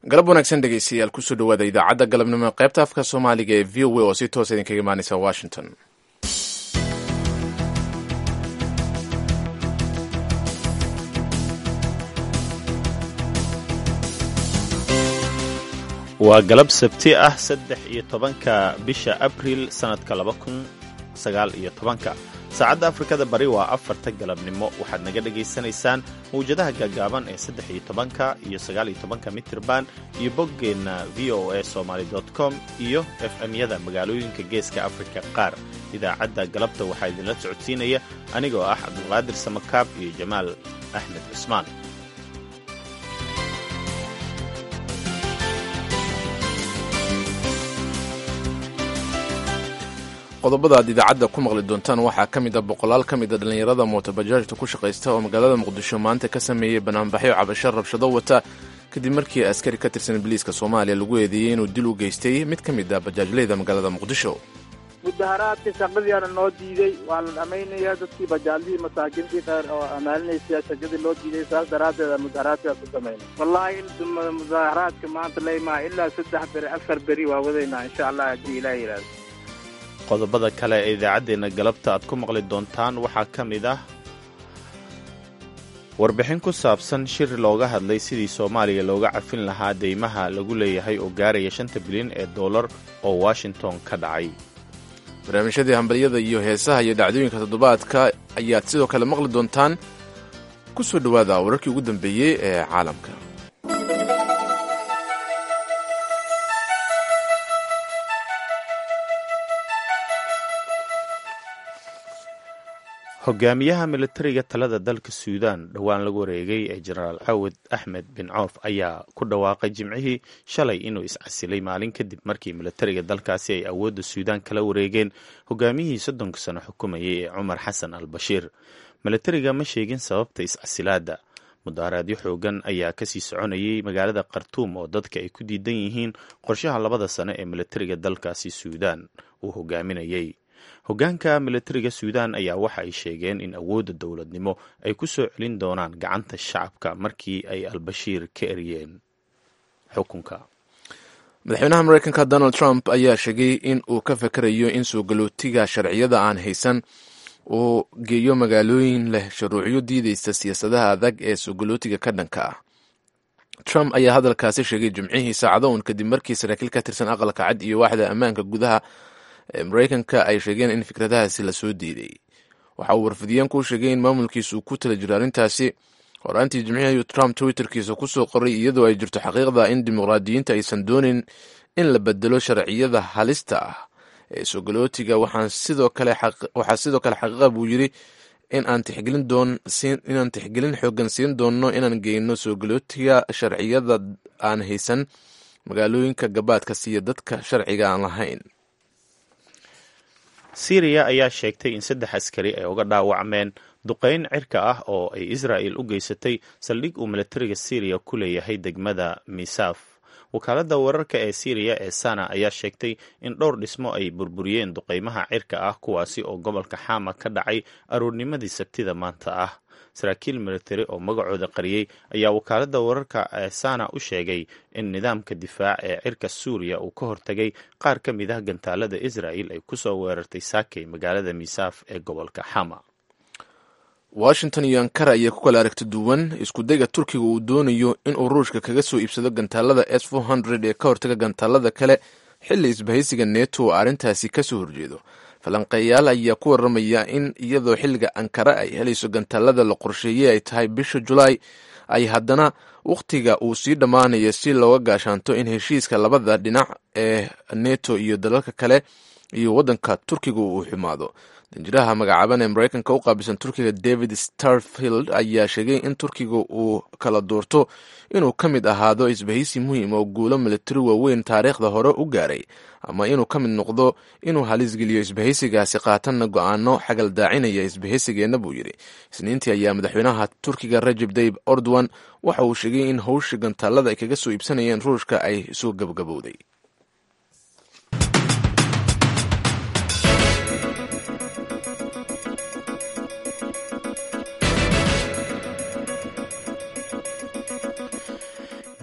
galab wanaagsan dhegeystayaal kusoo dhawaada idaacadda galabnimo qaybta afka soomaaliga ee v o a oo si toosa idinkaga imaaneysa washington waa galab sabti ah saddex iyo tobanka bisha abriil sannadka laba kun sagaal iyo tobanka saacadda afrikada bari waa afarta galabnimo waxaad naga dhagaysanaysaan mawjadaha gaagaaban ee saddex iyo tobanka iyo sagaal iyo tobanka mitirban iyo boggeenna v o a somaly com iyo f m-yada magaalooyinka geeska afrika qaar idaacadda galabta waxaa idinla socodsiinaya anigoo ah cabdulqaadir samakaab iyo jamaal axmed cusmaan qodobada aad idaacadda ku maqli doontaan waxaa ka mid a boqolaal ka mid a dhallinyarada mootobajaajta ku shaqaysta oo magaalada muqdisho maanta ka sameeyey banaanbaxyo cabasho rabshado wata kadib markii askari ka tirsan biliiska soomaaliya lagu eedeeyey inuu dil u geystay mid ka mid a bajaajleyda magaalada muqdisho mudaharaadka shaqadiiana noo diiday waa la dhamaynaya dadkii bajaaldihii masaakiintii qaar oo amaalinaysa shaqadii loo diiday saas daraaddeeda mudaharaadkaas ku samaynay wallaahi mudaharaadka maanta laymaa ilaa saddex beri afar beri waa wadaynaa insha allah haddii ilaah yidhaahdo qodobada kale ee idaacaddeenna galabta aad ku maqli doontaan waxaa ka mid ah warbixin ku saabsan shir looga hadlay sidii soomaaliya looga cafin lahaa deymaha lagu leeyahay oo gaaraya shanta bilyan ee dollar oo washington ka dhacay barnaamijyadii hambalyada iyo heesaha iyo dhacdooyinka toddobaadka ayaad sidoo kale maqli doontaan ku soo dhowaada wararkii ugu dambeeyey ee caalamka hogaamiyaha militariga talada dalka suudaan dhowaan lagu wareegay ee jenaraal cawad axmed bin coof ayaa ku dhawaaqay jimcihii shalay inuu iscasilay maalin kadib markii militariga dalkaasi ay awoodda suudaan kala wareegeen hogaamiyihii soddonka sano xukumayay ee cumar xasan al bashiir militariga ma sheegin sababta iscasilaadda mudaharaadyo xoogan ayaa kasii soconayay magaalada khartuum oo dadka ay ku diidan yihiin qorshaha labada sano ee militariga dalkaasi suudaan uu hogaaminayay hoggaanka militariga suudaan ayaa waxa ay sheegeen in awoodda dowladnimo ay ku soo celin doonaan gacanta shacabka markii ay albashiir ka eryeen xukunka madaxweynaha mareykanka donald trump ayaa sheegay in uu ka fakarayo in soo galootiga sharciyada aan haysan uu geeyo magaalooyin leh shuruucyo diideysta siyaasadaha adag ee soo galootiga ka dhanka ah trump ayaa hadalkaasi sheegay jimcihii saacado uun kadib markii saraakiil ka tirsan aqalka cad iyo waaxda ammaanka gudaha ee mareykanka ay sheegeen in fikradahaasi lasoo diiday waxa uu warfidiyeenku u sheegay in maamulkiisa uu ku tala jiro arrintaasi horaantii jimcihii ayuu trump twitterkiisa kusoo qoray iyadoo ay jirto xaqiiqda in dimuqraadiyiinta aysan doonin in la bedelo sharciyada halista ah ee soogolootiga waxaa sidoo kale xaqiiqa buu yidri inaan tixgelin xoogan siin doonno inaan geyno soogolootiga sharciyada aan haysan magaalooyinka gabaadka siiya dadka sharciga aan lahayn syriya ayaa sheegtay in saddex askari ay uga dhaawacmeen duqayn cirka ah oo ay israa'il u geysatay saldhig uu militariga syriya ku leeyahay degmada misaaf wakaaladda wararka ee syriya ee sana ayaa sheegtay in dhowr dhismo ay burburiyeen duqaymaha cirka ah kuwaasi oo gobolka xama ka dhacay aroornimadii sabtida maanta ah saraakiil militari oo magacooda qariyey ayaa wakaaladda wararka ee sana u sheegay in nidaamka difaac ee cirka suuriya uu ka hortagay qaar ka mid ah gantaalada israa'il ay ku soo weerartay saakay magaalada misaaf ee gobolka xama washington iyo ankara ayaa ku kala aragti duwan iskudayga turkiga uu doonayo inuu ruushka kaga soo iibsado gantaalada s ee ka hortaga gantaalada kale xilli isbahaysiga neto oo arrintaasi kasoo horjeedo falanqeeyaal ayaa ku waramaya in iyadoo xilliga ankara ay helayso gantaalada la qorsheeyey ay tahay bisha julaay ay haddana wakhtiga uu sii dhammaanayo si looga gaashaanto in heshiiska labada dhinac ee neto iyo dalalka kale iyo waddanka turkiga uu xumaado danjiraha magacaaban ee mareykanka u qaabilsan turkiga david starfield ayaa sheegay in turkiga uu kala doorto inuu ka mid ahaado isbahaysi muhiim oo guulo militari waaweyn taariikhda hore u gaaray ama inuu ka mid noqdo inuu halisgeliyo isbahaysigaasi qaatanna go-aano xagal daacinaya isbahaysigeenna buu yidhi isniintii ayaa madaxweynaha turkiga rajeb tayib erdogan waxa uu sheegay in howsha gantaalada ay kaga soo iibsanayeen ruushka ay soo gabagabowday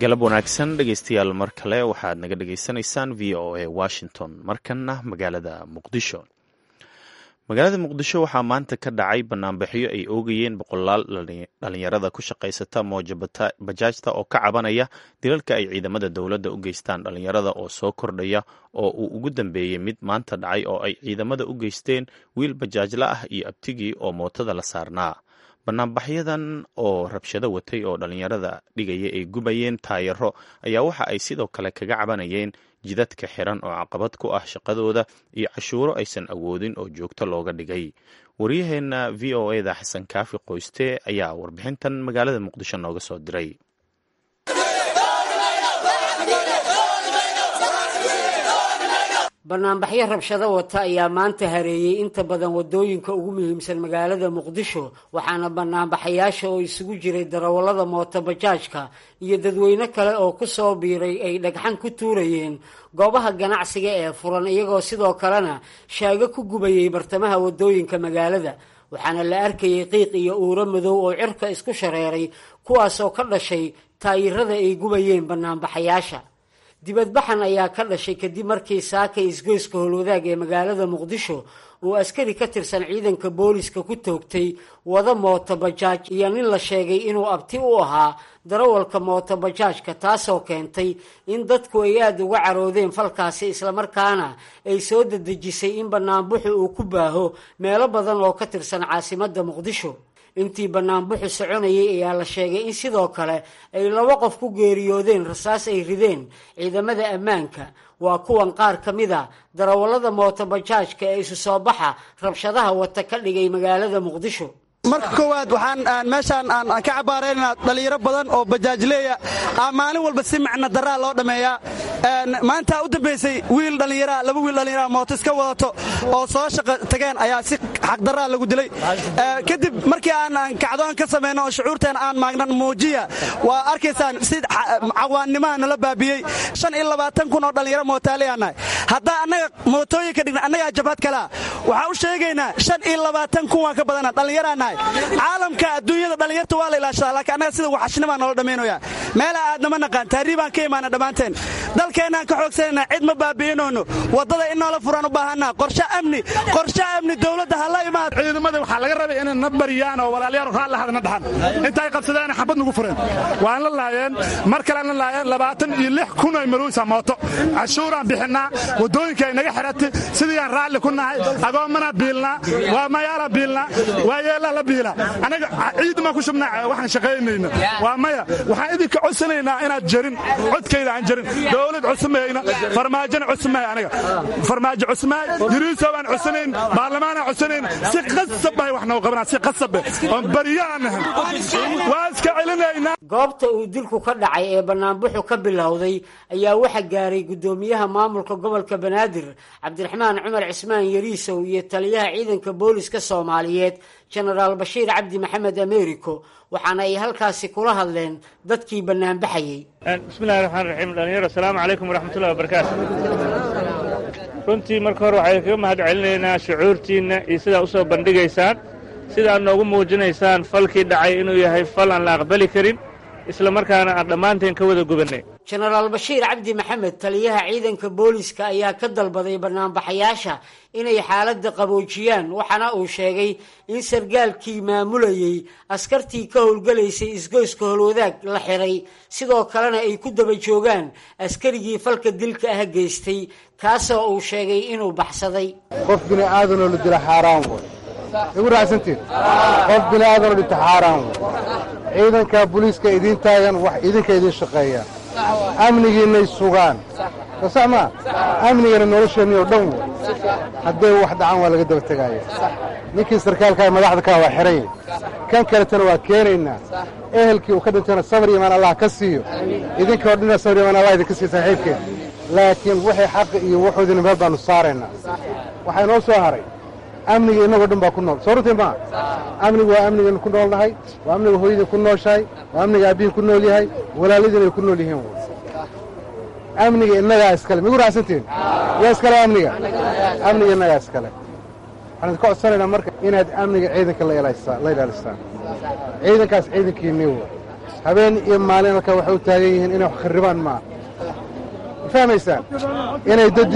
galab wanaagsan dhegeystayaal mar kale waxaad naga dhegeysanaysaan v o a washington markanna magaalada muqdisho magaalada muqdisho waxaa maanta ka dhacay banaanbaxyo ay oogayeen boqolaal dhalinyarada ku shaqaysata mooja bajaajta oo ka cabanaya dilalka ay ciidamada dowladda u geystaan dhalinyarada oo soo kordhaya oo uu ugu dambeeyey mid maanta dhacay oo ay ciidamada u geysteen wiil bajaajla ah iyo abtigii oo mootada la saarnaa banaanbaxyadan oo rabshado watay oo dhalinyarada dhigaya ay gubayeen taayaro ayaa waxa ay sidoo kale kaga cabanayeen jidadka xiran oo caqabad ku ah shaqadooda iyo cashuuro aysan awoodin oo joogto looga dhigay waryaheena v o eda xasan kaafi qoyste ayaa warbixintan magaalada muqdisho nooga soo diray banaanbaxyo rabshado wata ayaa maanta hareeyey inta badan wadooyinka ugu muhiimsan magaalada muqdisho waxaana banaanbaxayaasha oo isugu jiray darawallada mooto bajaajka iyo dadweyne kale oo ku soo biiray ay dhagxan ku tuurayeen goobaha ganacsiga ee furan iyagoo sidoo kalena shaago ku gubayay bartamaha wadooyinka magaalada waxaana la arkayay qiiq iyo uuro madow oo cirka isku shareeray kuwaasoo ka dhashay taayirada ay gubayeen banaanbaxayaasha dibadbaxan ayaa ka dhashay kadib markii saakay isgoyska howlwadaag ee magaalada muqdisho uu askari ka tirsan ciidanka booliska ku toogtay wada mooto bajaaj iyo nin la sheegay inuu abti u ahaa darawalka mooto bajaajka taasoo keentay in dadku ay aada uga caroodeen falkaasi islamarkaana ay soo dedejisay in banaanbuxu uu ku baaho meelo badan oo ka tirsan caasimadda muqdisho intii banaanbuxu soconayay ayaa la sheegay in sidoo kale ay laba qof ku geeriyoodeen rasaas ay rideen ciidamada ammaanka waa kuwan qaar ka mid a darawallada mooto bajaajka ee isu soo baxa rabshadaha wata ka dhigay magaalada muqdisho marka koowaad waxaan meeshaan aan ka cabaaraynaa dhallinyaro badan oo bajaajleeya maalin walba si macna daraa loo dhammeeyaa maanta u dambaysay wiil dhallinyaraa laba wiil dhallinyaraa mooto iska wadato oo soo shaqa tageen ayaa si xaqdaraa lagu dilay kadib markii aan kacdoon ka samayno oo shucuurteen aan maagnan muujiya waa arkaysaan si cawaannimaha nala baabiyey shan iyo labaatan kun oo dhallinyaro mootaaleyaanahay haddaa annaga mootooyinka dhigna annagaa jabhad kalaa waxaa u sheegaynaa shan iyo labaatan kun waan ka badana dhallinyaraanahay caalamka adduunyada dhallinyarta waa la ilaashadaa laakiin annaga sida waxashnimaa noola dhammaynaya meela aadnama naqaan taariibaan ka imaana dhammaanteen dalkeennaan ka xoogsanayna cid ma baabi'inoono waddada in noola furaan u baahanaa qorshe amni qorshe amni dowladda ha la imaad ciidamada waxaa laga rabay inay na bariyaan oo walaalyaal raalli hadna dhaxan intay qabsadeen xabad nagu fureen waan la laayeen mar kale la laayeen labaatan iyo lix kun ay maruusa mooto cashuuraan bixinnaa waddooyinka ay naga xiratay sidii aan raalli ku nahay agoommana biilnaa waa mayaala biilnaa waa yeelaa la biila anaga ciidamaan ku shubnaa waxaan shaqaynayna waa maya waxaan idinka codsanaynaa inaad jarin codkayda aan jarin dowlad cusmayna farmaajona cusmahay anaga farmaajo cusmahay yuriiso baan codsanayn baarlamaanaan codsanayn si qasab bahay wax noo qabanaa si qasabe oon bariyo aan nahan waa iska celinaynaa goobta uu dilku ka dhacay ee banaanbuxu ka bilowday ayaa waxa gaaray guddoomiyaha maamulka gobolka banaadir cabdiraxmaan cumar cismaan yariisow iyo taliyaha ciidanka booliska soomaaliyeed jenaraal bashiir cabdi maxamed americo waxaana ay halkaasi kula hadleen dadkii banaanbaxayey bismillahi raxmaan raxiim dhalinyaro asalaamu calaykum waraxmatullahi wabarakaatu runtii marka hore waxay kaga mahad celinaynaa shucuurtiinna iyo sidaa u soo bandhigaysaan sidaad noogu muujinaysaan falkii dhacay inuu yahay fal aan la aqbali karin isla markaana aan dhammaanteen ka wada gubannay jenaraal bashiir cabdi maxamed taliyaha ciidanka booliska ayaa ka dalbaday banaanbaxayaasha inay xaaladda qaboojiyaan waxaana uu sheegay in sargaalkii maamulayey askartii ka howlgelaysay isgoyska holwadaag la xiray sidoo kalena ay ku daba joogaan askarigii falka dilka ah geystay kaasoo uu sheegay inuu baxsaday qof bini aadanoo la dila xaaraan way igu raacsantiin qof bini aadanoo dhinta xaaraan way ciidanka booliiska idiin taagan wax idinka idiin shaqeeyaan amnigiinnay sugaan soo sax maa amnigana nolosheenni oo dhan way hadday wax dhacaan waa laga daba tegaaya ninkii sarkaalkaa madaxda kaa waa xihan yahy kan kaletana waa keenaynaa ehelkii uu ka dhintayna sabar imaan allah ka siiyo idinkao dhanna sabar imaan allah idinka siiyo saaxiibkeen laakiin wixii xaqi iyo wuxuudina meel baannu saaraynaa waxaa inoo soo haray amniga innagoo dhan baa ku nool soo runtii maa amnigu waa amnigaynu ku noolnahay waa amniga hooyadii ku nooshahay waa amniga aabbihin ku nool yahay walaaladiinay ku nool yihiin amniga innagaa iskale migu raacsantiin yaa iskale amniga amniga innagaa iskale waxaan idinka codsanaynaa marka inaad amniga ciidanka la ilaalisaan ciidankaas ciidankiinii wa habeen iyo maalin halkaa waxay u taagan yihiin inay wax kharribaan maaha ma fahmaysaan inay dad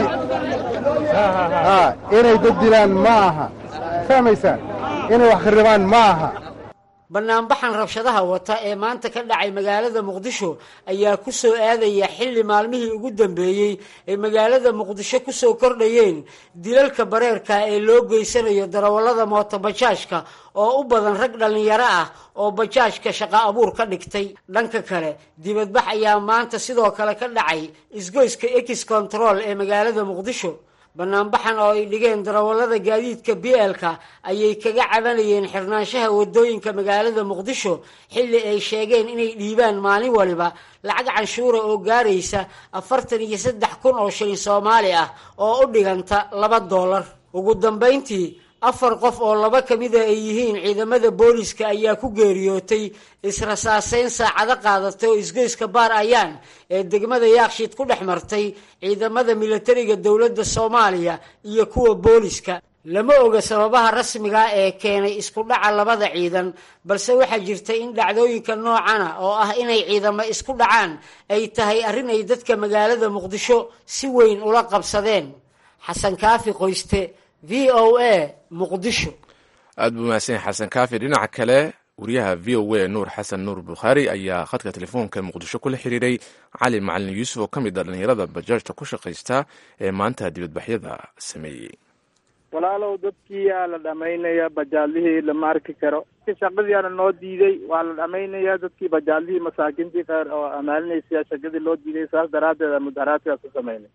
inay dad dilaan ma aha ma fahmaysaan inay wax kharribaan ma aha banaanbaxan rabshadaha wata ee maanta ka dhacay magaalada muqdisho ayaa ku soo aadaya xilli maalmihii ugu dambeeyey ay magaalada muqdisho ku soo kordhayeen dilalka bareerka ee loo geysanayo darawallada mootobajaajka oo u badan rag dhallinyaro ah oo bajaajka shaqo abuur ka dhigtay dhanka kale dibadbax ayaa maanta sidoo kale ka dhacay isgoyska ex control ee magaalada muqdisho banaanbaxan oo ay dhigeen darawallada gaadiidka b l-ka ayay kaga cabanayeen xirnaanshaha wadooyinka magaalada muqdisho xilli ay sheegeen inay dhiibaan maalin waliba lacag canshuura oo gaaraysa afartan iyo saddex kun oo shilin soomaali ah oo u dhiganta laba doolar ugu dambayntii afar qof oo laba ka mida ay yihiin ciidamada booliska ayaa ku geeriyootay israsaaseyn saacado qaadatay oo isgoyska baar ayaan ee degmada yaakshiid ku dhex martay ciidamada milatariga dowladda soomaaliya iyo kuwa booliska lama oga sababaha rasmiga ee keenay isku dhaca labada ciidan balse waxaa jirta in dhacdooyinka noocana oo ah inay ciidamo isku dhacaan ay tahay arrin ay dadka magaalada muqdisho si weyn ula qabsadeen xasan kaafi qoyste v o a muqdisho aad buu mahadsan xasan kaafi dhinaca kale wariyaha v o a nuur xasan nuur bukhaari ayaa khadka telefoonka muqdisho kula xiriiray cali macalin yuusuf oo ka mid a dhallinyarada bajaajta ku shaqaysta ee maanta dibadbaxyada sameeyey walaalow dadkiiyaa la dhamaynaya bajaadlihii lama arki karo shaqadiiana noo diiday waa la dhamaynaya dadkii bajaadlihii masaakiintii qaar oo amaalinaysa shaqadii loo diiday saas daraaddeed mudaharaadkaas ku samaynay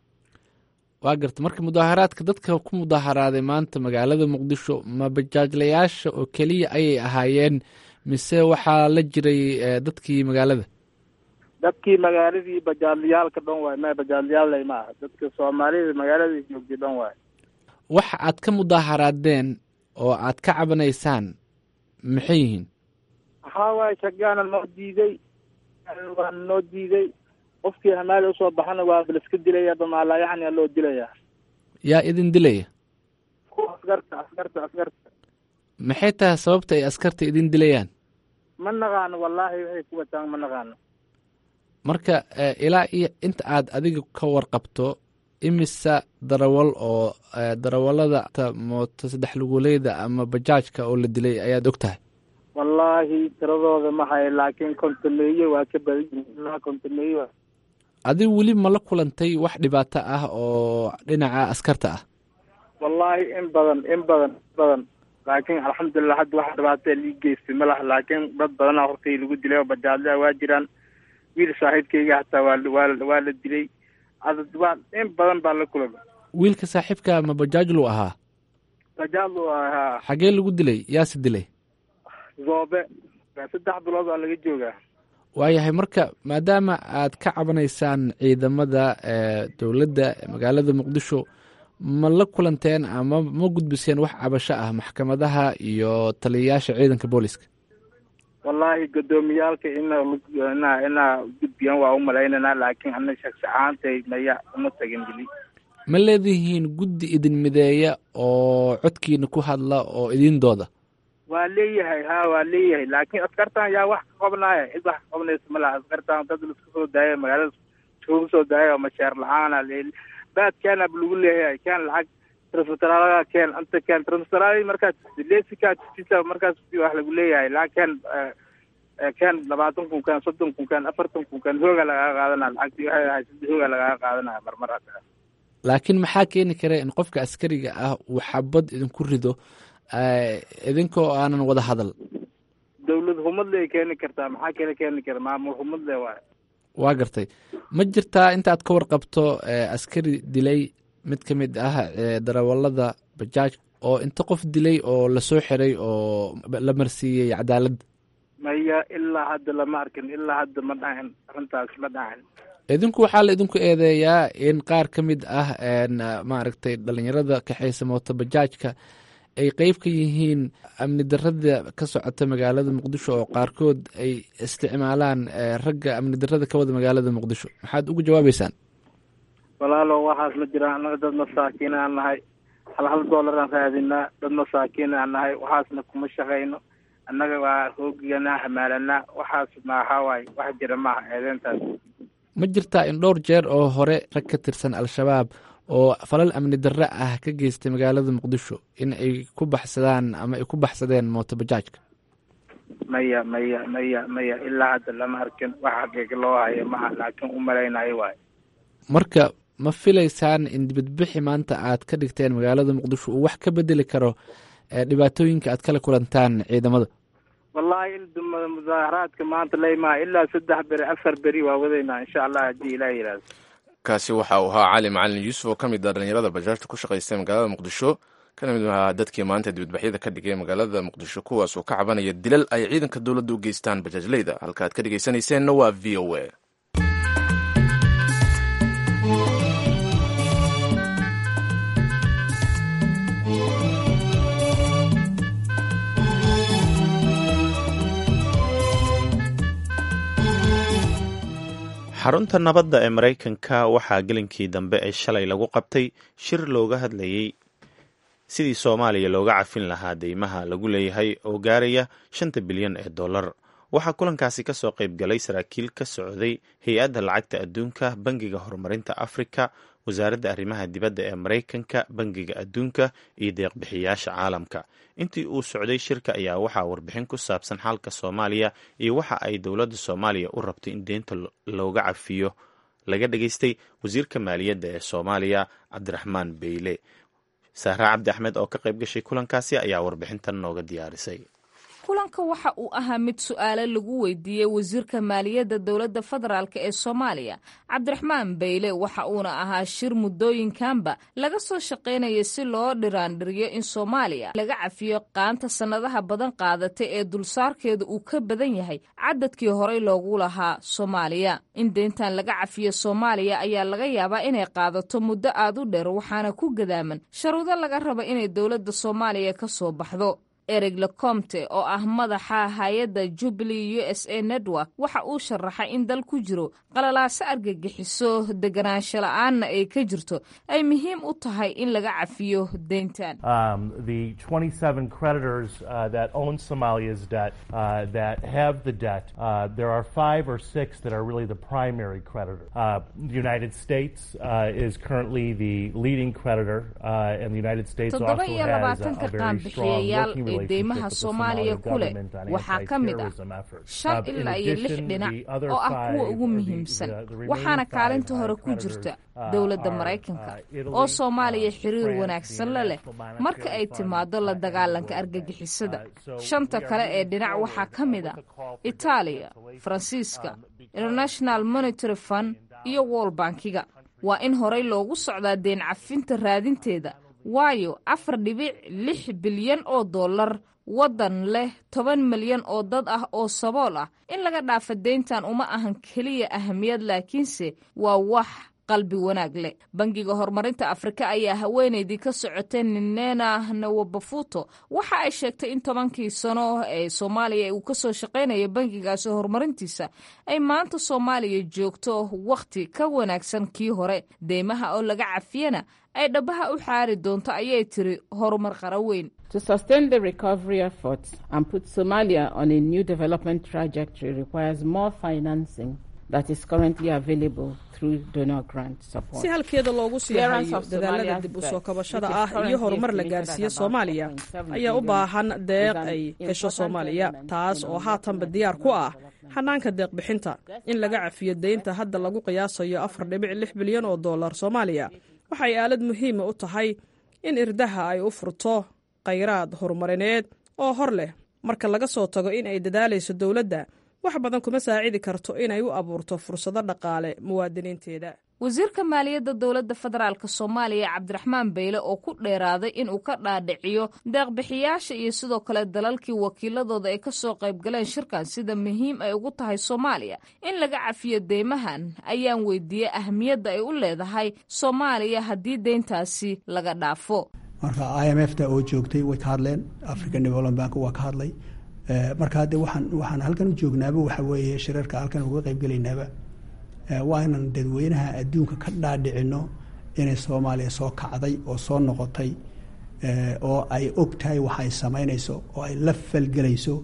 waa garta marka mudaaharaadka dadka ku mudaaharaaday maanta magaalada muqdisho ma bajaajlayaasha oo keliya ayay ahaayeen mise waxaa la jiray dadkii magaalada dadkii magaaladii bajaadlayaalka dhan waay ma bajaadlayaal ma aha dadka soomaalida magaaladii joogtay dhan waay waxa aad ka mudaaharaadeen oo aad ka cabanaysaan maxay yihiin waxaa waaye shagaana noo diiday waana noo diiday qofkii hamaali usoo baxana waa liska dilaya bamaalayacni loo dilaya yaa idin dilaya kuwa askarta askarta askarta maxay tahay sababta ay askarta idin dilayaan ma naqaano wallaahi waxay ku wataan ma naqaano marka ilaa iyo inta aad adiga ka warqabto imisa darawal oo darawallada mooto saddex luguleyda ama bajaajka oo la dilay ayaad og tahay wallaahi tiradooda ma hayo laakiin kontomeeye waa ka badan yihiin kontomeeye adigu weli ma la kulantay wax dhibaato ah oo dhinaca askarta ah wallaahi in badan in badan in badan laakiin alxamdulilah hadda wax dhibaata lii geystay ma laha laakiin dad badana hortay lagu dilay oo bajaadlaa waa jiraan wiil saaxiibkayga hataa waa waa waa la dilay adad waa in badan baa la kulama wiilka saaxiibka ma bajaajlu ahaa bajaadlu ahaa xagee lagu dilay yaase dilay zoobe saddex bilood waa laga joogaa waayahay marka maadaama aad ka cabanaysaan ciidamada dowladda magaalada muqdisho ma la kulanteen ama ma gudbiseen wax cabasho ah maxkamadaha iyo taliyayaasha ciidanka booliska wallaahi guddoomiyaalka ina ina inaa gudbiyaan waa u malaynanaa laakiin ana shaksi ahaantay maya uma tagin weli ma leedihiin guddi idin mideeya oo codkiina ku hadla oo idin dooda waa leeyahay ha waa leeyahay laakiin askartan yaa wax ka qabnaaya cid wax ka qabnaysa ma laha askartan dad laska soo daaya magaalada iskugu soo daaya oo masheer la-aana baad keenab lagu leeyahay keen lacag transferaalaga keen anta keen transferaali markaas lesika tisa markaas wax lagu leeyahay laakiin keen labaatan kun keen soddon kun keen afartan kun keen hooga lagaga qaadanaya lacagtii waxay ahay saddex hooga lagaga qaadanaya marmar hadda laakiin maxaa keeni kara in qofka askariga ah uu xabad idinku rido idinkoo aanan wada hadal dawlad humadle ay keeni kartaa maxaa kale keeni kara maamul humadle waay waa gartay ma jirtaa intaad ka warqabto askari dilay mid ka mid ah darawallada bajaaj oo inta qof dilay oo lasoo xiray oo la marsiiyey cadaaladda maya ilaa hadda lama arkin ilaa hadda ma dhacin arrintaas ma dhacin idinku waxaa la idinku eedeeyaa in qaar ka mid ah maaragtay dhalinyarada kaxaysa mooto bajaajka ay qeyb ka yihiin amni darada ka socota magaalada muqdisho oo qaarkood ay isticmaalaan ragga amni darada ka wada magaalada muqdisho maxaad ugu jawaabeysaan walaalo waxaas ma jiraan annaga dad masaakiin aan nahay hal hal doolar aan raadinaa dad masaakiin aan nahay waxaasna kuma shaqayno annaga waa hoogiganaa hamaalanaa waxaas maxaa waaye wax jira maaha eedeyntaas ma jirtaa in dhowr jeer oo hore rag ka tirsan al-shabaab oo falal amni darre ah ka geystay magaalada muqdisho in ay ku baxsadaan ama ay ku baxsadeen mootobajaajka maya maya maya maya ilaa hadda lama arkin wax xaqiiq loo hayo maaha laakiin u malaynayo waayo marka ma filaysaan in dibadbixi maanta aad ka dhigteen magaalada muqdisho uu wax ka bedeli karo dhibaatooyinka aad kala kulantaan ciidamada wallahi in mudaaharaadka maanta leymaa ilaa saddex beri afar beri waa wadaynaa insha allah haddii ilaah yidhaahdo kaasi waxa uu ahaa cali macalin yuusuf oo ka mid ah dhalinyarada bajaajta ku shaqaystay magaalada muqdisho kana mid ahaa dadkii maanta dibadbaxyada ka dhigay magaalada muqdisho kuwaas oo ka cabanaya dilal ay ciidanka dowladda u geystaan bajaajleyda halka aad ka dhegeysanayseena waa v o a xarunta nabadda ee maraykanka waxaa gelinkii dambe ee shalay lagu qabtay shir looga hadlayey sidii soomaaliya looga cafin lahaa deymaha lagu leeyahay oo gaaraya shanta bilyan ee dollar waxaa kulankaasi ka soo qayb galay saraakiil ka socday hay-adda lacagta adduunka bangiga horumarinta afrika wasaaradda arrimaha dibadda ee maraykanka bangiga adduunka iyo deeqbixiyaasha caalamka intii uu socday shirka ayaa waxaa warbixin ku saabsan xaalka soomaaliya iyo waxa ay dowladda soomaaliya u rabto in deynta looga cafiyo laga dhageystay wasiirka maaliyadda ee soomaaliya cabdiraxmaan beyle sahra cabdi axmed oo ka qayb gashay kulankaasi ayaa warbixintan nooga diyaarisay kulanka waxa uu ahaa mid su-aale lagu weydiiyey wasiirka maaliyadda dowladda federaalk ee soomaaliya cabdiraxmaan beyle waxa uuna ahaa shir muddooyinkanba laga soo shaqaynaya si loo dhiraandhiriyo in soomaaliya laga cafiyo qaanta sannadaha badan qaadatay ee dulsaarkeeda uu ka badan yahay cadadkii horey loogu lahaa soomaaliya in deyntan laga cafiyo soomaaliya ayaa laga yaabaa inay qaadato muddo aad u dheer waxaana ku gadaaman sharuudo laga raba inay dowladda soomaaliya ka soo baxdo ereg lecomte oo ah madaxa hay-adda jubilee u s a network waxa uu sharaxay in dal ku jiro qalalaaso argagixiso deganaansho la-aanna ay ka jirto ay muhiim u tahay in laga cafiyo deyntan toddoba iyo labaatanka qaanbixiyayaal ee deymaha soomaaliya ku leh waxaa ka mid ah shan ilaa iyo lix dhinac oo ah kuwa ugu muhiimsan waxaana kaalinta hore ku jirta dowladda maraykanka oo soomaaliya xiriir wanaagsan la leh marka ay timaado la dagaalanka argagixisada shanta kale ee dhinac waxaa ka mid a itaaliya faransiiska international monitary fund iyo wol bankiga waa in horey loogu socdaa deen cafinta raadinteeda waayo afar dhibic lix bilyan oo dollar waddan leh toban milyan oo dad ah oo sabool ah in laga dhaafa deyntan uma ahan keliya ahamiyad laakiinse waa wax qalbi wanaag leh bangiga horumarinta afrika ayaa haweenaydii ka socotay ninena nawabafuto waxa ay sheegtay in tobankii sano ee soomaaliya uu kasoo shaqaynaya bangigaasi horumarintiisa ay maanta soomaaliya joogto wakhti ka wanaagsan kii hore deymaha oo laga cafiyana ay dhabaha u xaari doonto ayay tiri horumar qara weyn To sustain the recovery efforts and put Somalia on a new development trajectory requires more financing that is currently available through donor grant support. si halkeeda loogu sii hayo dadaalada dib u soo kabashada ah iyo horumar la gaarsiiye soomaaliya ayaa u baahan deeq ay hesho soomaaliya taas oo haatanba diyaar ku ah xanaanka deeqbixinta in laga cafiyo deynta hadda lagu qiyaasayo afar dhibic lix bilyan oo dollar soomaaliya waxay aalad muhiima u tahay in irdaha ay u furto khayraad horumarineed oo hor leh marka laga soo tago in ay dadaalayso dowladda wax badan kuma saacidi karto inay u abuurto fursado dhaqaale muwaadiniinteeda wasiirka maaliyadda dowladda federaalk soomaaliya cabdiraxmaan beyle oo ku dheeraaday inuu ka dhaadhiciyo deeqbixiyaasha iyo sidoo kale dalalkii wakiiladooda ay kasoo qaybgaleen shirkan sida muhiim ay ugu tahay soomaaliya in laga cafiyo deymahan ayaan weydiiyey ahamiyadda ay u leedahay soomaaliya haddii deyntaasi laga dhaafo marka i m f ta oo joogtay way ka hadleen african development bank waa ka hadlay marka hadde waxaan waxaan halkan u joognaaba waxa weeye shirarka halkan uga qaybgelaynaaba waa inaan dadweynaha adduunka ka dhaadhicino inay soomaaliya soo kacday oo soo noqotay oo ay og tahay wax ay samaynayso oo ay la falgelayso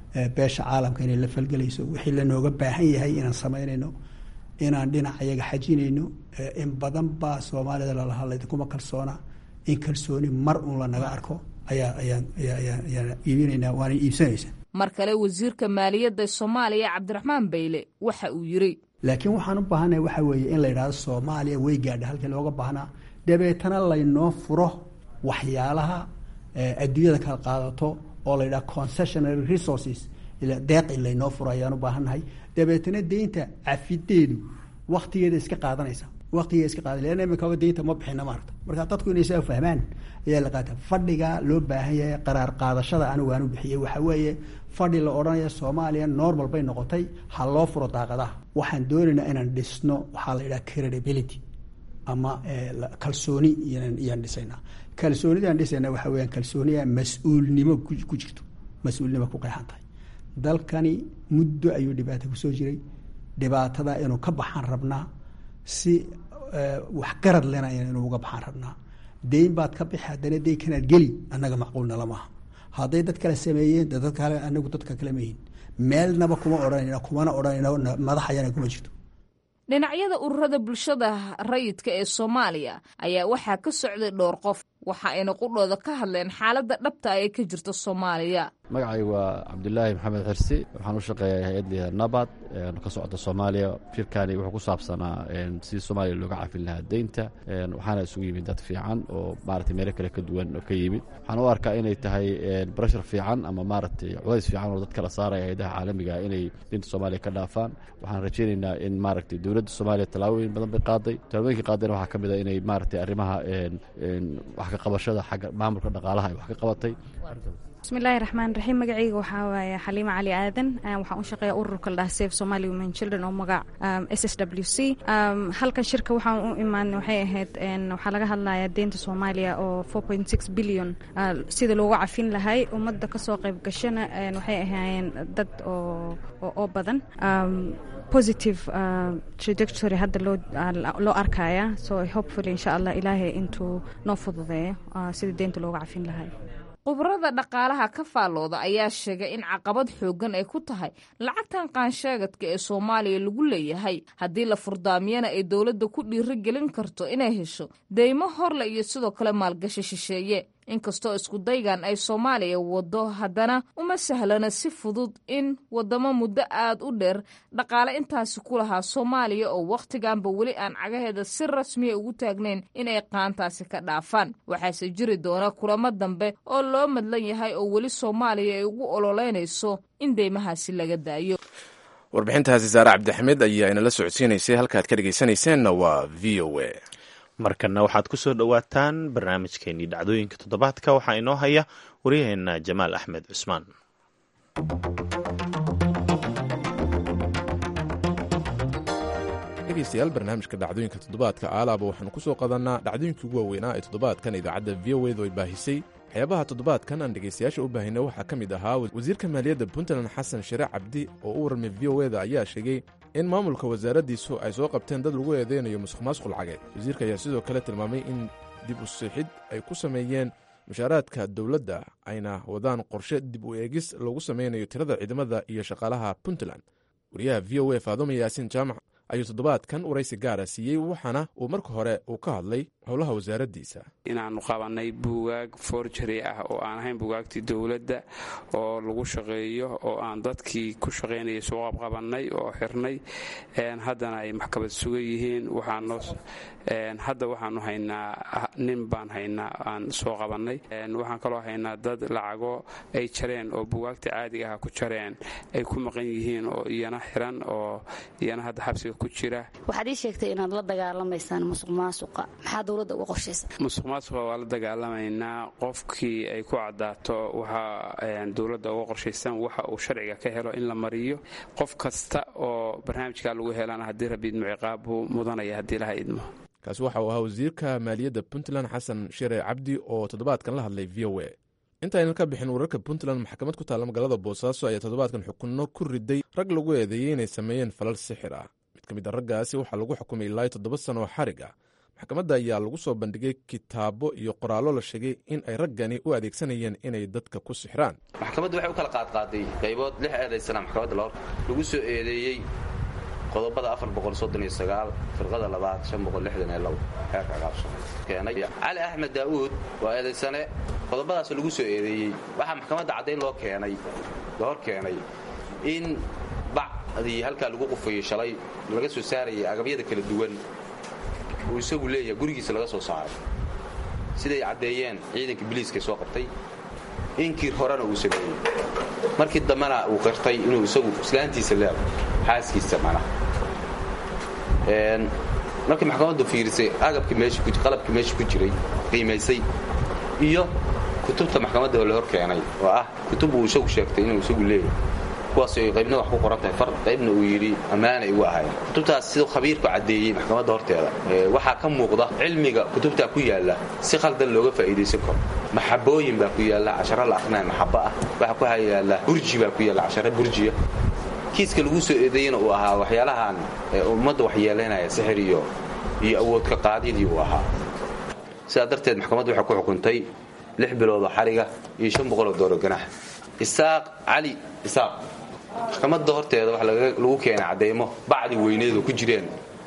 beesha caalamka inay la falgelayso wixii lanooga baahan yahay inaan samaynayno inaan dhinac ayaga xajinayno in badan baa soomaalida lalahaa laydinkuma kalsoona in kalsooni mar uun lanaga arko ayaa ayaan ayaan iibinaynaa waana iibsanaysa mar kale wasiirka maaliyadda soomaaliya cabdiraxmaan bayle waxa uu yiri laakiin waxaan u baahannahay waxa weeye in la yidhahdo soomaaliya way gaadha halkii looga baahnaa dabeetana laynoo furo waxyaalaha adduunyada kala qaadato oo la yidhaha concessionary resources deeq in laynoo furo ayaan u baahannahay dabeetana deynta cafideedu waktigeeda iska qaadanaysa waqtigeeda iska qaada leanna imika deynta ma bixina maarata marka dadku inay saa fahmaan ayaa la qaata fadhiga loo baahan yahay qaraar qaadashada anigu aan u bixiyey waxa weeye fadhi la odhanaya soomaaliya normal bay noqotay ha loo furo daaqadaha waxaan doonaynaa inaan dhisno waxaa la yidhaha credibility ama kalsooni iyaan dhisaynaa kalsoonidaan dhisayna waxa weyaan kalsooniya mas-uulnimo ku jirto mas-uulnimo ku qeexan tahay dalkani muddo ayuu dhibaata kusoo jiray dhibaatada inuu ka baxaan rabnaa si waxgarad lena inuu uga baxaan rabnaa deyn baad ka bixi haddana deyn kanaad geli annaga macquulna lamaha hadday dad kale sameeyeen dad kale anagu dadka kale mayihin meelnaba kuma odhanayna kumana odhanayna madaxayana kuma jirto dhinacyada ururada bulshada rayidka ee soomaaliya ayaa waxaa ka socday dhowr qof waxa ayna qudhooda ka hadleen xaaladda dhabta ee ka jirta soomaaliya magacaygu waa cabdulaahi maxamed xirsi waxaan u shaqeeyaa hay-ad liha nabad ka socota soomaaliya shirkani wuxuu ku saabsanaa sidii soomaaliya looga cafin lahaa deynta waxaana isugu yimid dad fiican oo maratay meelo kale ka duwan oo ka yimid waxaan u arkaa inay tahay barashar fiican ama maaragtay culays fiican oo dad kala saaraya hay-adaha caalamiga inay deynta soomaaliya ka dhaafaan waxaan rajaynaynaa in maaragtay dowladda soomaaliya tallaabooyin badan bay qaaday tallaabooyinkii qaadayna waxaa ka mid a inay maaragtay arrimaha wax ka qabashada xagga maamulka dhaqaalaha ay wax ka qabatay bismillahi raxmaan raxiim magacayga waxaa waaye xaliima cali aadan waxaan u shaqeeya ururka la dhaha safe somali women children oo magac s s w c halkan shirka waxaan u imaan waxay ahayd waxaa laga hadlayaa deynta soomaaliya oo four point six billion sida loogu cafin lahay ummadda kasoo qayb gashana waxay ahaayeen dad oo oo badan positive trajectory hadda loo loo arkaya so hopefully insha allah ilaahay intuu noo fududeeyo sida deynta looga cafin lahay khubarada dhaqaalaha ka faallooda ayaa sheegay in caqabad xooggan ay ku tahay lacagtan qaansheegadka ee soomaaliya lagu leeyahay haddii la furdaamiyana ay dowladda ku dhiiri gelin karto inay hesho deymo horle iyo sidoo kale maalgashi shisheeye inkastoo iskudaygan ay soomaaliya waddo haddana uma sahlana si fudud in waddamo muddo aad u dheer dhaqaale intaasi ku lahaa soomaaliya oo wakhtiganba weli aan cagaheeda si rasmiya ugu taagnayn inay qaantaasi ka dhaafaan waxaase jiri doona kulamo dambe oo loo madlan yahay oo weli soomaaliya ay ugu ololeynayso in deymahaasi laga daayo warbixintaasi saare cabdixmed ayaa inala socodsiinaysay halkaad ka dhegaysanayseena waa v o a markana waxaad ku soo dhowaataan barnaamijkeenii dhacdooyinka toddobaadka waxaa inoo haya waryaheena jamaal axmed cusmaan dhegeystayaal barnaamijka dhacdooyinka toddobaadka aalaaba waxaanu ku soo qadanaa dhacdooyinkii ugu waaweynaa ee toddobaadkan idaacadda v o edu ay baahisay waxyaabaha toddobaadkan aan dhegaystayaasha u baahina waxaa ka mid ahaa wasiirka maaliyadda puntland xasan share cabdi oo u warmay v o eda ayaa sheegay in maamulka wasaaraddiisu ay soo qabteen dad lagu eedeynayo musuq maasuq lacageed wasiirka ayaa sidoo kale tilmaamay in dib u siixid ay ku sameeyeen mushaaraadka dowladda ayna wadaan qorshe dib u eegis lagu samaynayo tirada ciidamada iyo shaqaalaha puntland wariyaha v o a faadumo yaasiin jaamac ayuu toddobaadkan waraysi gaara siiyey waxaana uu marka hore uu ka hadlay howlaha wasaaraddiisa inaannu qabanay buugaag forjari ah oo aan ahayn buugaagtii dowladda oo lagu shaqeeyo oo aan dadkii ku shaqaynayay soo qabqabannay oo xirnay haddana ay maxkamad sugan yihiin hadda waxaanu haynaa nin baan haynaa aan soo qabannay waxaan kaloo haynaa dad lacago ay jareen oo buugaagta caadiga ah ku jareen ay ku maqan yihiin oo iyana xiran oo iyana hadda xabsiga ku jira waxaad ii sheegtay inaad la dagaalamaysaan musuq maasuqa maxaa dowladda uga qorshaysa musuq maasuqa waa la dagaalamaynaa qofkii ay ku cadaato waxaa dowladda uga qorshaysan waxa uu sharciga ka helo in la mariyo qof kasta oo barnaamijka lagu helana haddii rabi idmo ciqaab buu mudanaya haddii laha idmo kaasi waxa uu ahaa wasiirka maaliyadda puntland xasan shire cabdi oo toddobaadkan la hadlay v o a intaynan ka bixin wararka puntland maxkamad ku taalla magaalada boosaaso ayaa toddobaadkan xukunno ku riday rag lagu eedeeyey inay sameeyeen falal sixir ah mid ka mid a raggaasi waxaa lagu xukumay ilaa toddoba sano oo xarig ah maxkamadda ayaa lagu soo bandhigay kitaabo iyo qoraallo la sheegay in ay raggani u adeegsanayeen inay dadka ku sixraan maxkamaddu waxay u kala qaadqaaday qaybood lix eedaysana maxkamadda loo lagu soo eedeeyey qodobada firqada labaad xeerka cagaabsokeenay cali axmed daa'uud waa eedaysane qodobadaas lagu soo eedeeyey waxaa maxkamadda caddayn loo keenay la hor keenay in bacdii halkaa lagu qufayey shalay laga soo saarayay agabyada kala duwan uu isagu leeyahay gurigiisa laga soo saaray siday caddeeyeen ciidanka biliiska soo qabtay inkii horena uu sameeyey markii dambena uu qirtay inuu isagu islaantiisa leedo xaaskiisa manaha markii maxkamaddu fiirisay agabkii meeshaqalabkii meesha ku jiray qiimaysay iyo kutubta maxkamadda oo la hor keenay oo ah kutub uu isagu sheegtay inuu isagu leeyahay kuwaas ay qaybna wax ku qoran tahay far qaybna uu yidhi ammaana igu ahayn kutubtaas siduu khabiirku caddeeyey maxkamadda horteeda waxaa ka muuqda cilmiga kutubtaa ku yaalla si khaldan looga faa'iidaysan karo maxabooyin baa ku yaalla casharo la aqrinaya maxabo ah waxaa ku yaalla burji baa ku yaalla casharo burjiya kiiska lagu soo eedeeyena uu ahaa waxyaalahan ummadda waxyeelaynaya sixir iyo iyo awoodka qaadidii uu ahaa sidaa darteed maxkamaddu waxay ku xukuntay lix biloodoo xariga iyo shan boqoloo dooro ganax isaaq cali isaaq maxkamadda horteeda waxa lagu keenay cadeymo bacdi weyneedu ku jireen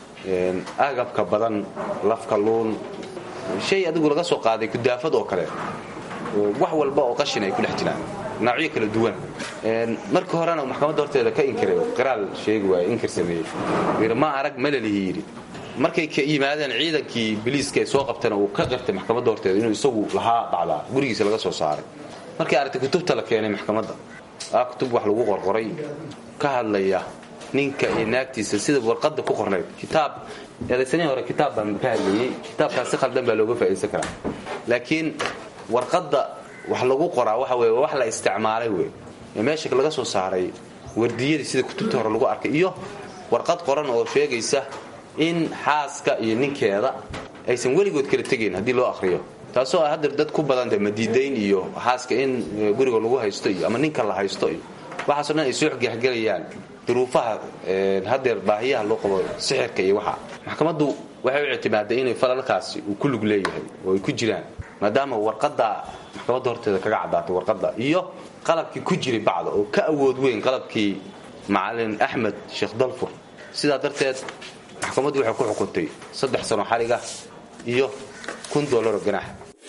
agabka badan lafka luun shay adigu laga soo qaaday kudaafad oo kale wax walba oo qashin ay ku dhex jiraan noocyo kala duwan markii horena maxkamadda horteeda ka inkiray qiraal sheegi waay inkir sameeyey yidhi ma arag malalihi yidhi markay ka yimaadeen ciidankii biliiska ay soo qabtana uu ka qirtay maxkamadda horteeda inuu isagu lahaa dhacdaa gurigiisa laga soo saaray markay aragtay kutubta la keenay maxkamadda aa kutub wax lagu qorqoray ka hadlaya ninka iyo naagtiisa sida warqadda ku qornayd kitaab eedaysanihii hore kitaab baan ka hadlayey kitaabkaas si khaldan baa looga faa'iidaysan karaa laakiin warqadda wax lagu qoraa waxa weye wax la isticmaalay wey ee meesha laga soo saaray wardiyadii sida kutubta hore lagu arkay iyo warqad qoran oo sheegaysa in xaaska iyo ninkeeda aysan weligood kala tegayn haddii loo akhriyo taasoo ah hadeer dad ku badanta madiidayn iyo xaaska in guriga lagu haysto iyo ama ninka la haysto iyo waxaaso dhan ay soo xgexgelayaan duruufaha hadeer baahiyaha loo qabo sixirka iyo waxa maxkamaddu waxay u ictimaaday inay falalkaasi uu ku lug leeyahay oo ay ku jiraan maadaama warqadda maxkamadda horteeda kaga caddaatay warqadda iyo qalabkii ku jiray bacda oo ka awood weyn qalabkii macalin axmed sheekh dalfur sidaa darteed maxkamaddu waxay ku xukuntay saddex sano xariga iyo kun doolaro ganax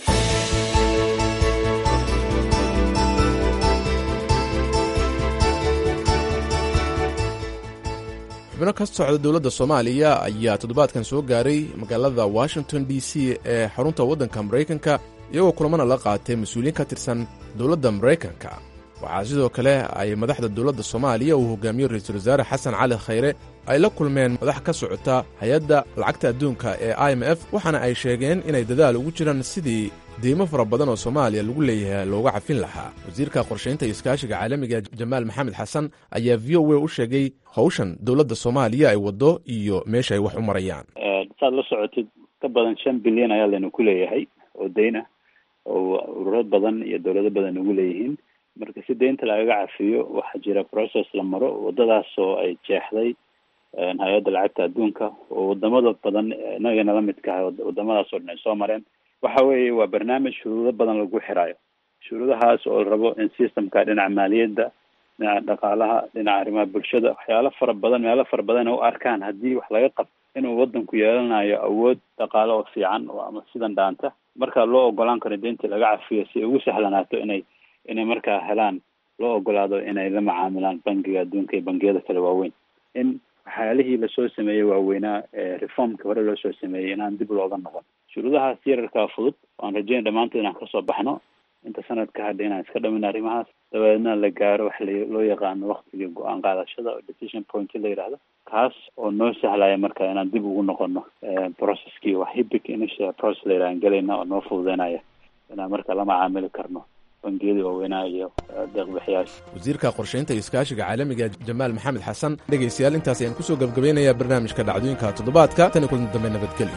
xubno ka socda dowladda soomaaliya ayaa toddobaadkan soo gaaray magaalada washington d c ee xarunta waddanka maraykanka iyagoo kulamana la qaatay mas-uuliyiin ka tirsan dowladda maraykanka waxaa sidoo kale ay madaxda dowladda soomaaliya uu hogaamiyo ra-iisul wasaare xasan cali khayre ay la kulmeen madax ka socota hay-adda lacagta adduunka ee i m f waxaana ay sheegeen inay dadaal ugu jiraan sidii deymo fara badan oo soomaaliya lagu leeyahay looga cafin lahaa wasiirka qorshaynta iyo iskaashiga caalamiga jamaal maxamed xasan ayaa v o a u sheegay howshan dowladda soomaaliya ay waddo iyo meesha ay wax u marayaan saad la socotid ka badan shan bilyan ayaa laynu ku leeyahay oo dayn ah oo ururo badan iyo dowlado badan ugu leeyihiin marka si deynta lagaga cafiyo waxaa jira process la maro wadadaas oo ay jeexday hay-adda lacagta adduunka oo wadamada badan inagana la midka ahay wadamadaas oo dhan ay soo mareen waxa weeye waa barnaamij shuruudo badan lagu xiraayo shuruudahaas oo la rabo in systemka dhinaca maaliyadda dhinaca dhaqaalaha dhinaca arrimaha bulshada waxyaalo fara badan meelo fara badan ay u arkaan haddii wax laga qabto inuu wadanku yeelanayo awood dhaqaale oo fiican oo ama sidan dhaanta marka loo ogolaan karo deyntii laga cafiyo si ay ugu sahlanaato inay inay markaa helaan loo ogolaado inay la macaamilaan bangiga adduunka iyo bangiyada kale waaweyn in waxyaalihii lasoo sameeyey waaweynaa reformkii hore loo soo sameeyey inaan dib looga noqon shuruudahaas yararkaa fudud waan rajeyn dhammaantood inaan kasoo baxno inta sanad ka hadha inaan iska dhamin arrimahaas dabeedna la gaaro wax loo yaqaano waktigii go-aan qaadashada oo decision point la yidhaahdo kaas oo noo sahlaya marka inaan dib ugu noqono processkii wax hibic initial process la yidhahan gelayna oo noo fududeynaya inaan marka la macaamili karno bangiyadii waaweynaa iyo deeqbixiyaasha wasiirka qorshaynta iyo iskaashiga caalamiga jamaal maxamed xasan dhegaystayaal intaas ayaan kusoo gabgabaynayaa barnaamijka dhacdooyinka toddobaadka tan iyo kulan dambe nabadgelyo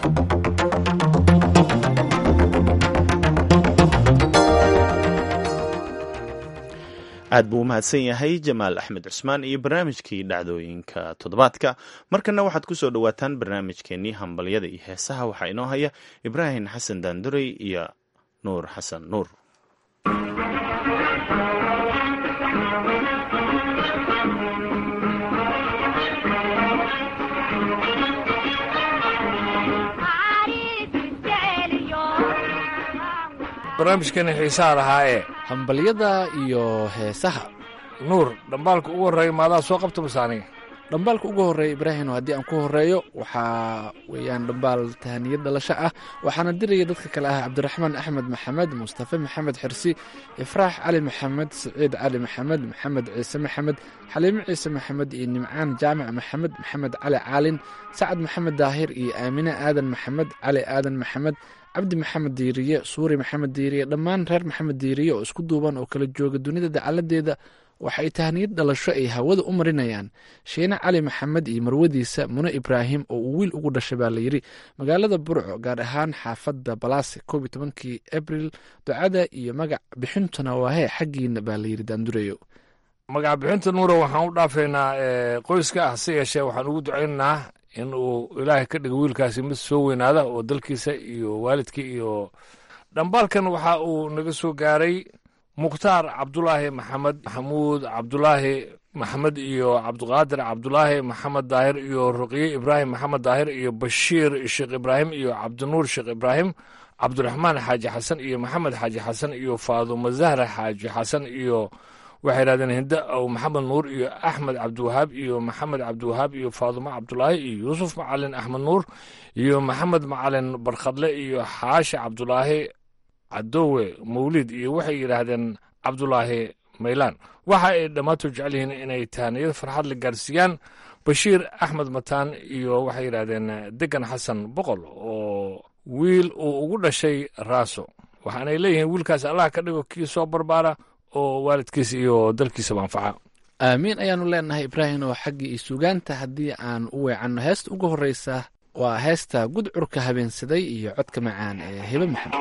aad buu u mahadsan yahay jamaal axmed cusmaan iyo barnaamijkii dhacdooyinka toddobaadka markana waxaad ku soo dhowaataan barnaamijkeenii hambalyada iyo heesaha waxaa inoo haya ibraahim xasan daandurey iyo nuur xasan nuur barnaamijkani xiisaha lahaaye hambalyada iyo heesaha nuur dhambaalka ugu horreeya maadaa soo qabta masaaniga dhambaalka ugu horreeya ibraahim haddii aan ku horeeyo waxaa weeyaan dhambaal tahaniyad dhalasho ah waxaana diraya dadka kale ah cabdiraxmaan axmed maxamed mustafe maxamed xirsi ifraax cali maxamed siciid cali maxamed maxamed ciise maxamed xaliimo ciise maxamed iyo nimcaan jaamac maxamed maxamed cali caalin sacad maxamed daahir iyo aamine aadan maxamed cali aadan maxamed cabdi maxamed diiriye suuri maxamed diiriye dhammaan reer maxamed diiriye oo isku duuban oo kala jooga dunida dacaladeeda waxay tahniyad dhalasho ay hawada u marinayaan shiine cali maxamed iyo marwadiisa mune ibraahim oo uu wiil ugu dhashay baa layidhi magaalada burco gaar ahaan xaafadda balaase koob iyo tobankii abril ducada iyo magac bixintuna waa hee xaggiina baa layidhi daandureyo magac bixinta nuura waxaan u dhaafaynaa qoyska ah se yeeshee waxaan ugu ducaynaynaa in uu ilaahay ka dhigo wiilkaasi mid soo weynaada oo dalkiisa iyo waalidka iyo dhambaalkan waxa uu naga soo gaaray mukhtaar cabdulaahi maxamed maxamuud cabdulaahi maxamed iyo cabdiqaadir cabdulaahi maxamed daahir iyo ruqye ibraahim maxamed daahir iyo bashiir sheekh ibraahim iyo cabdinuur sheekh ibraahim cabdiraxmaan xaaji xasan iyo maxamed xaaji xasan iyo faadumo zahra xaaji xasan iyo waxay yidhahdeen hinde ow maxamed nuur iyo axmed cabdiwahaab iyo maxamed cabdiwahaab iyo faadumo cabdulaahi iyo yuusuf macalin axmed nuur iyo maxamed macalin barkhadle iyo xaashi cabdulaahi cadowe mawlid iyo waxay yidhaahdeen cabdulaahi maylaan waxa ay dhammaantood jecel yihiin inay tahaniyad farxad la gaarsiiyaan bashiir axmed mataan iyo waxay yidhaahdeen degan xasan boqol oo wiil uu ugu dhashay raaso waxaanay leeyihiin wiilkaas allah ka dhigo kii soo barbaara oo waalidkiisa iyo dalkiisaba anfaca aamiin ayaanu leenahay ibraahim oo xaggii iyo sugaanta haddii aan u weecanno heesta ugu horreysa waa heesta gudcurka habeensaday iyo codka macaan ee hebe maxamed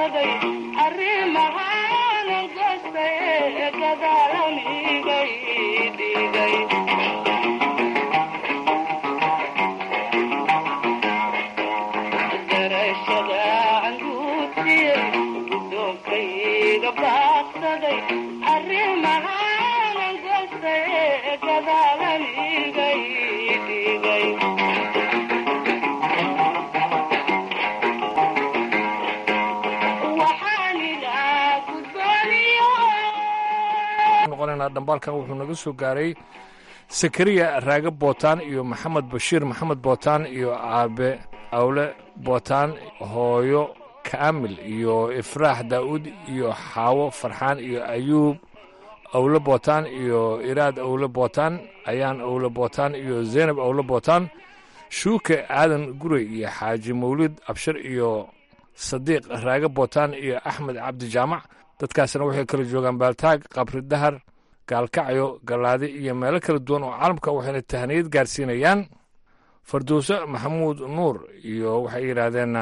dhambaalkan wuxuu naga soo gaaray sakariya raage bootaan iyo maxamed bashiir maxamed bootaan iyo aabe awle bootaan hooyo kaamil iyo ifraax daa'uud iyo xaawo farxaan iyo ayuub awle bootaan iyo iraad awle bootaan ayaan awle bootaan iyo zeynab awle bootaan shuuke aadan gurey iyo xaaji mawlid abshir iyo sadiiq raage bootaan iyo axmed cabdi jaamac dadkaasna waxay kala joogaan baaltaag qabri dahar gaalkacyo gallaadi iyo meelo kala duwan oo caalamka waxayna tahaniyad gaarsiinayaan farduuse maxamuud nuur iyo waxay yidhaahdeen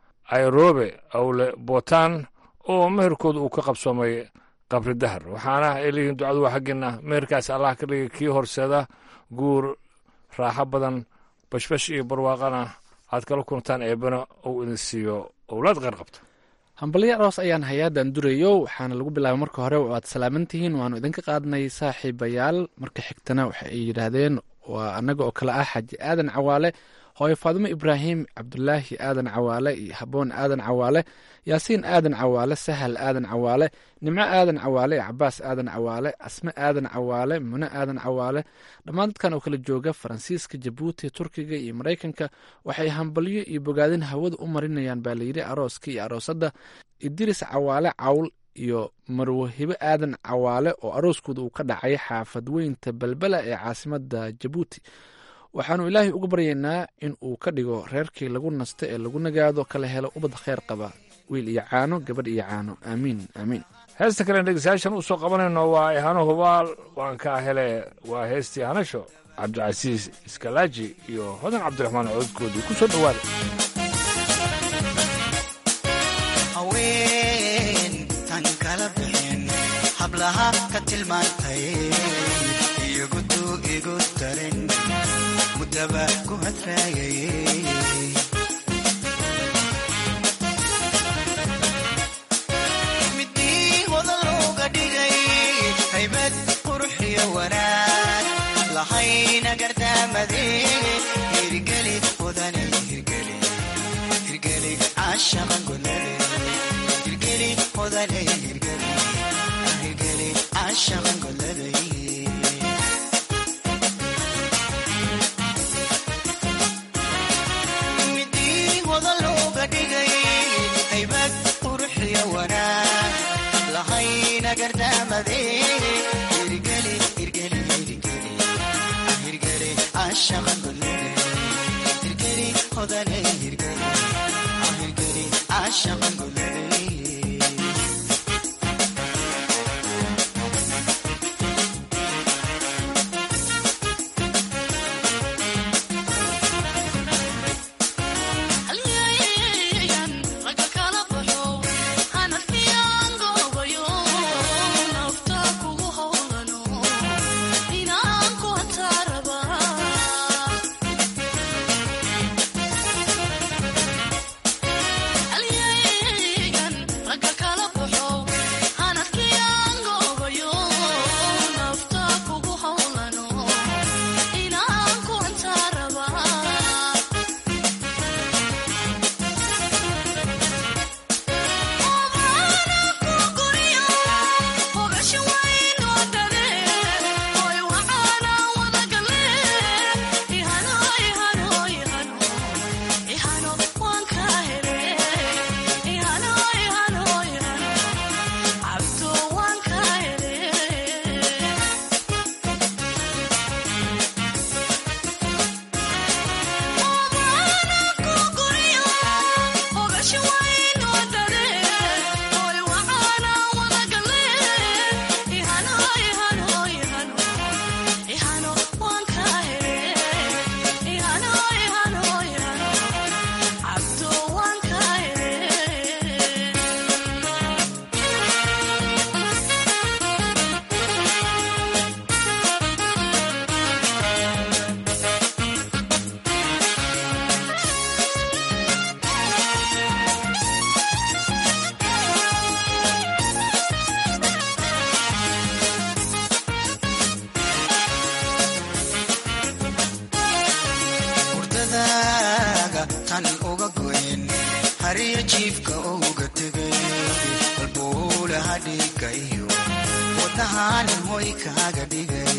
airobe awle bootaan oo meherkooda uu ka qabsoomay qabri dahar waxaana ay leeyihiin ducadu waa xaggiinna meherkaas allah ka dhigay kii horseeda guur raaxo badan bashbash iyo barwaaqana aad kala kuntaan eebana uu idin siiyo owlaad qeyr qabta hambalyo aroos ayaan hay-addan durayo waxaana lagu bilaabay marka hore waad salaaman tihiin waanu idinka qaadnay saaxiibayaal marka xigtana waxa ay yidhaahdeen waa annaga oo kale ah xaaji aadan cawaale hooyo faadimo ibraahim cabdulaahi aadan cawaale iyo haboon aadan cawaale yaasiin aadan cawaale sahal aadan cawaale nimco aadan cawaale cabaas aadan cawaale asme aadan cawaale mune aadan cawaale dhammaan dadkan oo kala jooga faransiiska jabuuti turkiga iyo maraykanka waxay hambalyo iyo bogaadin hawada u marinayaan baa layidhi arooska iyo aroosadda idiris cawaale cawl iyo marwahibo aadan cawaale oo arooskooda uu ka dhacay xaafad weynta balbela ee caasimada jabuuti waxaanu ilaahay uga baryaynaa in uu ka dhigo reerkii lagu nasto ee lagu nagaado kala helo ubad kheyr qaba wiil iyo caano gabadh iyo caano aamiin aamiin heesta kalen dhegeystayaashan u soo qabanayno waa ihano hubaal waan kaa hele waa heestii hanasho cabdicasiis iskalaaji iyo hodan cabdiraxmaan codkoodii ku soo dhowaada haweentan kala bixin hablaha ka tilmaantay iyogudu igu darin mudaba ku hadraagayay midii hodan looga dhigay haybad quruxiyo wanaag lahayna gardaamade hirgeli hodane hirgeli hirgeli caashaqan golade hirgeli hodane hirgeli hirgeli caashaqan golade midii hodan looga dhigay haybad quruxiyo wanaag lahayna gardaamade hirgeli hirgeli hirgeli hirgeli caashaqan golade hirgeli hodane hirgeli hirgeli caashaqan golade Yeah. hadhiga iyo wadnahanin hoy kaaga dhigay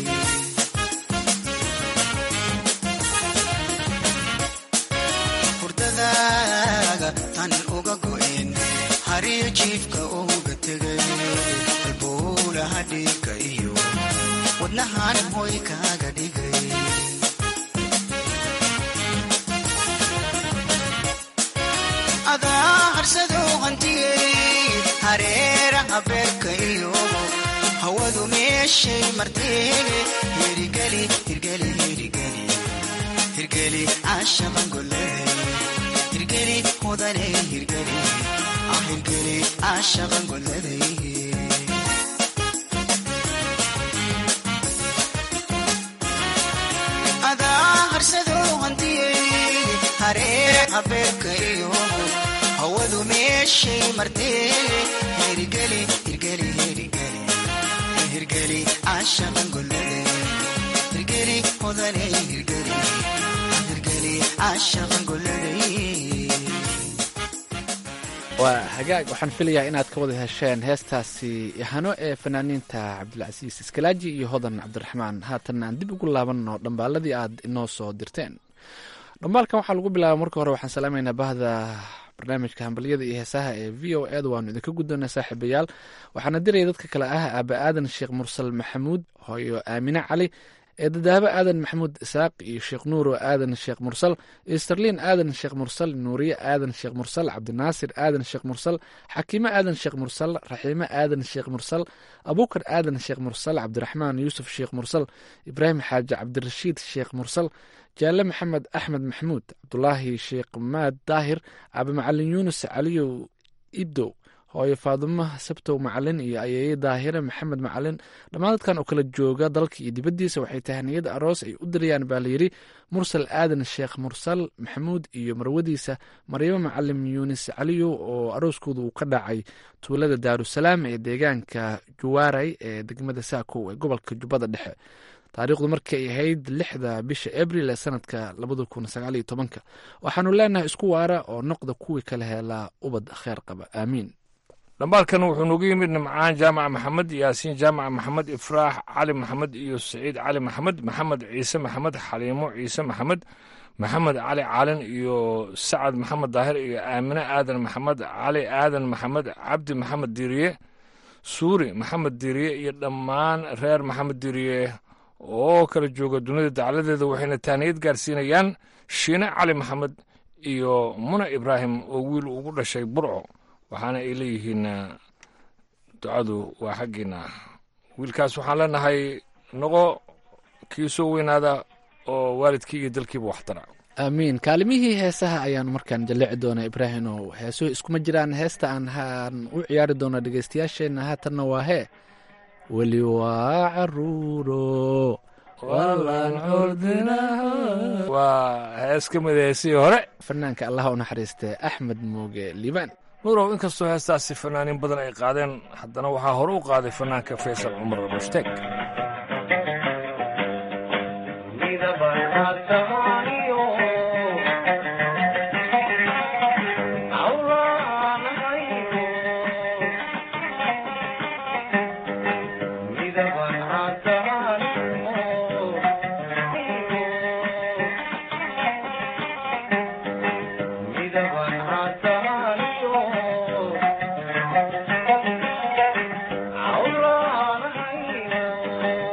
hurdadaaga tan uga go'en hariyo jiifka uga tegay halbowla hadhiga iyo wadnahanin hoy kaaga dhigay adaa harsado hantiyey hareera habeerka iyo hawadu meeshay marteene hirgeli hirgeli hirgeli hirgeli caashaban goley hirgeli mudane hirgeli ah hirgeli caashaban goley adaa harsado hantiyey hareera habeerka iyo hawadu meeshay marteene hirgeli hirgeli hirgeli hirgeli caashaban goley hirgeli mudane hirgeli hirgeli caashaban goley waa hagaag waxaan filayaa inaad ka wada hesheen heestaasi yahano ee fanaaniinta cabdilcasiis iskalaaji iyo hodan cabdiraxmaan haatanna aan dib ugu laabanno dhambaaladii aad inoo soo dirteen dhambaalkan waxaa lagu bilaaba marka hore waxaan salaamaynaa bahda barnaamijka hambalyada iyo heesaha ee v o eda waanu idinka guddoonaa saaxiibayaal waxaana diraya dadka kale ah aaba aadan sheekh mursal maxamuud hooyo aamine cali ee dadaabo aadan maxamuud isaaq iyo sheekh nuuro aadan sheekh mursal isterliin aadan sheekh mursal nuuriye aadan sheekh mursal cabdinaasir aadan sheekh mursal xakiime aadan sheekh mursal raxiime aadan sheekh mursal abuukar aadan sheekh mursal cabdiraxmaan yuusuf sheekh mursal ibraahim xaaji cabdirashiid sheekh mursal jaalle maxamed axmed maxamuud cabdulaahi sheekh maad daahir aabe macalin yuunus caliyow ibdow hooyo faadumo sabtow macalin iyo ayeeye daahire maxamed macalin dhammaan dadkan oo kala jooga dalka iyo dibaddiisa waxay tahaniyad aroos ay u dirayaan baa layidhi mursal aadan sheekh mursal maxamuud iyo marwadiisa maryamo macalin yuunis caliyow oo arooskooda uu ka dhacay tuulada daarusalaam ee deegaanka juwaaray ee degmada saakow ee gobolka jubbada dhexe taariikhdu markii ay ahayd lixda bisha abril ee sanadka labada kun sagaaliyo tobanka waxaanu leenahay isku waara oo noqda kuwii kala helaa ubad kheer qaba aamiin dhambaalkan wuxuu noogu yimid nimcaan jaamac maxamed yaasiin jaamac maxamed ifraax cali maxamed iyo saciid cali maxamed maxamed ciise maxamed xaliimo ciise maxamed maxamed cali caalin iyo sacad maxamed daahir iyo aamine aadan maxamed cali aadan maxamed cabdi maxamed diiriye suuri maxamed diiriye iyo dhammaan reer maxamed diiriye oo kala jooga dunida dacladeeda waxayna taaniyad gaarsiinayaan shiine cali maxamed iyo muna ibraahim oo wiil ugu dhashay burco waxaana ay leeyihiin ducadu waa xaggiina wiilkaas waxaan leenahay noqo kii soo weynaada oo waalidkii iyo dalkiiba waxtara aamiin kaalimihii heesaha ayaanu markaan jalleeci doonaa ibraahim oo heesuhu iskuma jiraan heesta aan haan u ciyaari doona dhegeystayaasheenna haatanna waa hee weli waa caruuro waa hees ka mid heesihii hore fanaanka allaha u naxariistee axmed muuge liibaan nuurow inkastoo heestaasi fanaaniin badan ay qaadeen haddana waxaa hore u qaaday fanaanka faysal cumar mushtaeg Oh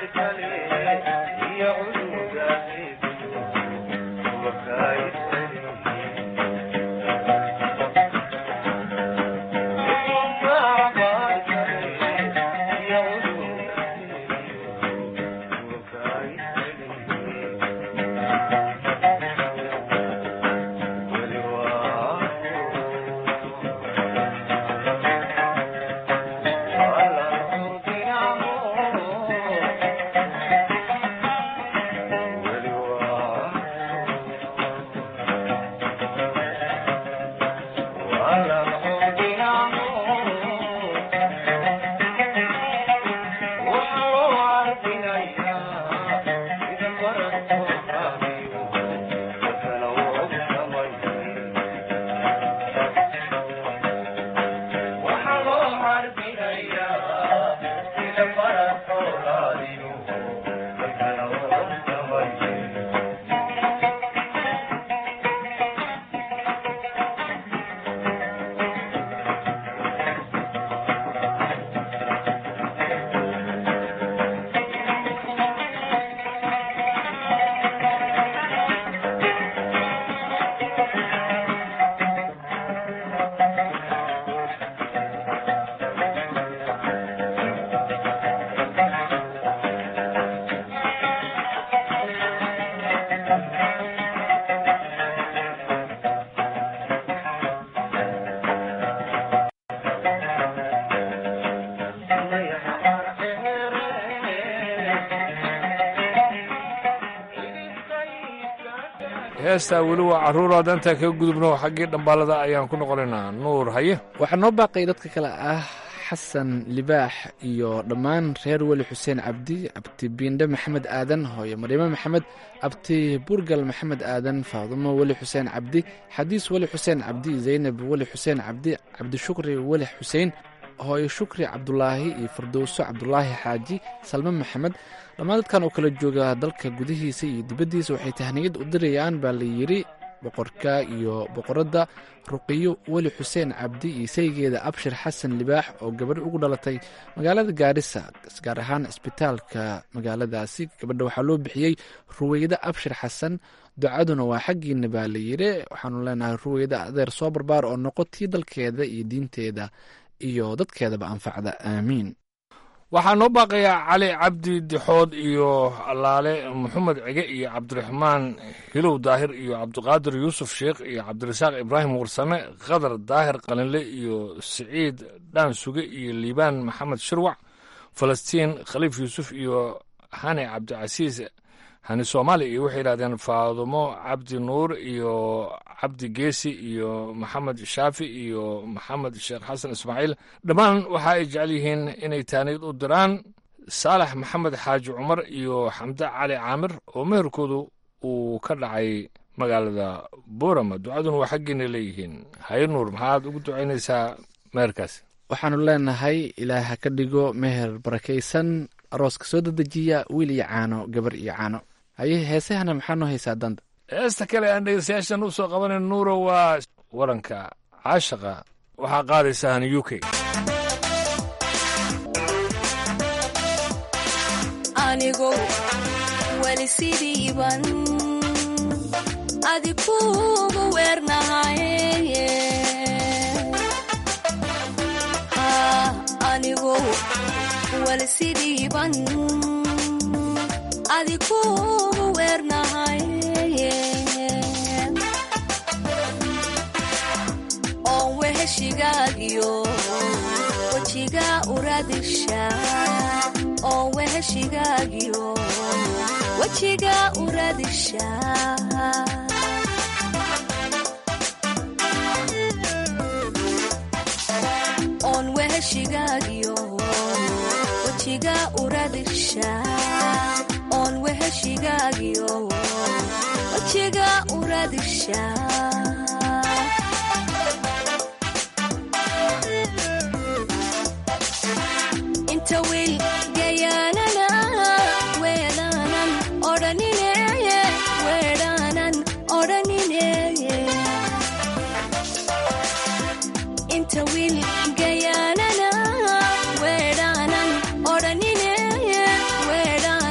heestaa weli waa carruuraad intaan kaga gudubno xaggii dhambaalada ayaan ku noqonaynaa nuur haye waxaa noo baaqay dadka kale ah xasan libaax iyo dhammaan reer weli xuseen cabdi abti biindhe maxamed aadan hooyo maryamo maxamed abti burgal maxamed aadan faadumo weli xuseen cabdi xadiis weli xuseen cabdi zaynab weli xuseen cabdi cabdishukri weli xuseen hooyo shukri cabdulaahi iyo fardowso cabdulaahi xaaji salme maxamed dhammaan dadkan oo kala jooga dalka gudihiisa iyo dibaddiisa waxay tahniyad u dirayaan baa la yidhi boqorka iyo boqoradda ruqiyo weli xuseen cabdi iyo saygeeda abshir xasan libaax oo gabadh ugu dhalatay magaalada gaarisa gaar ahaan isbitaalka magaaladaasi gabadha waxaa loo bixiyey ruweyde abshir xasan ducaduna waa xaggiina baa la yidhi waxaanu leenahay ruweyde adeer soo barbaar oo noqotii dalkeeda iyo diinteeda iyo dadkeedaba anfacda aamiin waxaa noo baaqayaa cali cabdi dixood iyo allaale maxamed cige iyo cabdiraxmaan hilow daahir iyo cabdiqaadir yuusuf sheekh iyo cabdirasaaq ibraahim warsame khadar daahir qalinle iyo siciid dhaansuge iyo liibaan maxamed shirwac falastiin khaliif yuusuf iyo hani cabdicasiis hani soomaali iyo waxay yidhahdeen faadumo cabdi nuur iyo cabdi geesi iyo maxamed shaafi iyo maxamed sheekh xasan ismaaciil dhammaan waxa ay jecel yihiin inay taaniyad u diraan saalax maxamed xaaji cumar iyo xamde cali caamir oo meherkoodu uu ka dhacay magaalada boorama ducaduna waa xaggiina leeyihiin haye nuur maxaad ugu ducaynaysaa meherkaas waxaanu leenahay ilaah ha ka dhigo meher barakaysan arooska soo dedejiya wiil iyo caano gabar iyo caano haye heesahana maxaa noo haysaa danda heesta kale aan dhegeystayaashan u soo qabanan nuuro waa waranka caashaqa waxaa qaadaysahan u k anigo weli sidiiban adi kuugu weernahaye anigo weli sidiiban adi kuugu weernahaye oon weheshigaagiyo wejiga uradisha oon weheshigaagiyo wejiga uradisha oon weheshigaagiyo wejiga uradisha oon weheshigaagiyo wejiga uradisha inta wiil gayaanana weedaanan odhanineye weedhaanan odhanineye inta wiil gayaanana weedhaanan odhanineye weedhaan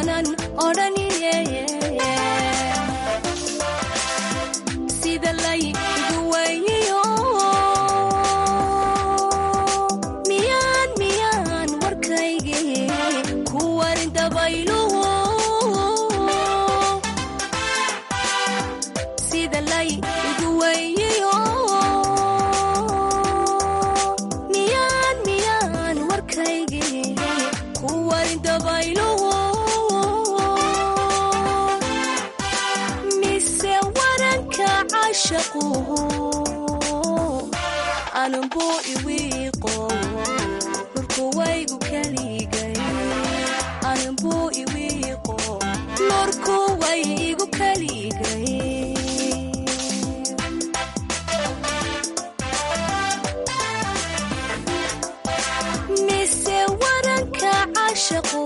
caashaquhu anunbuu iwiiqo lurku waygu kaligay anunbuu iwiiqo lurku way igu kaligay mise waranka caashaqu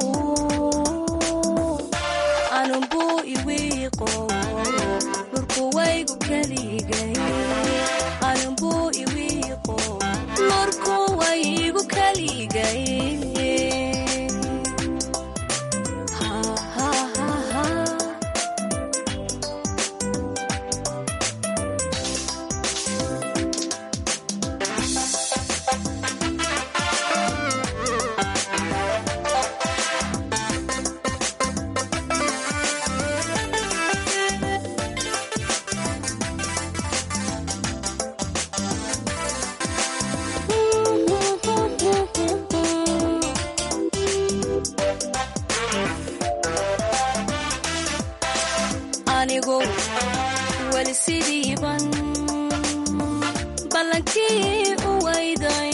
anunbuu iwiiqo lurku waygu kaligay anunbuu iwiiqo lurku way igu kaligay Ha, ha, ha, ha. anigu weli sidiiban ballankii u wayday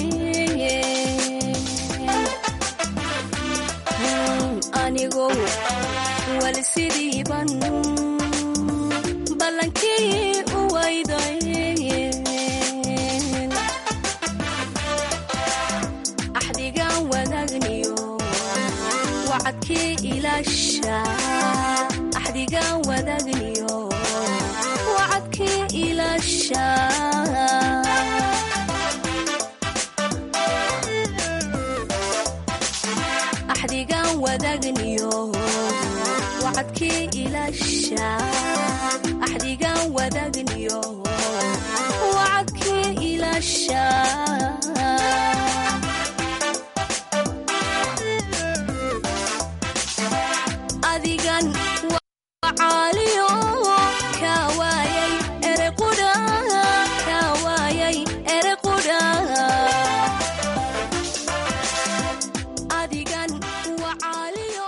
anigu weli sidiiban ballankii u wayday axdigan wadaagniyo wacadkii ilaasha axdigan wadaagniyo wacadkii ilaasha axdigan wadaagniyo wacadkii ilaasha axdigan wadaagniyo wacadkii ilaasha adigan wacaaliyo ka waayay erequdha ka waayay erequdha adigan wacaaliyo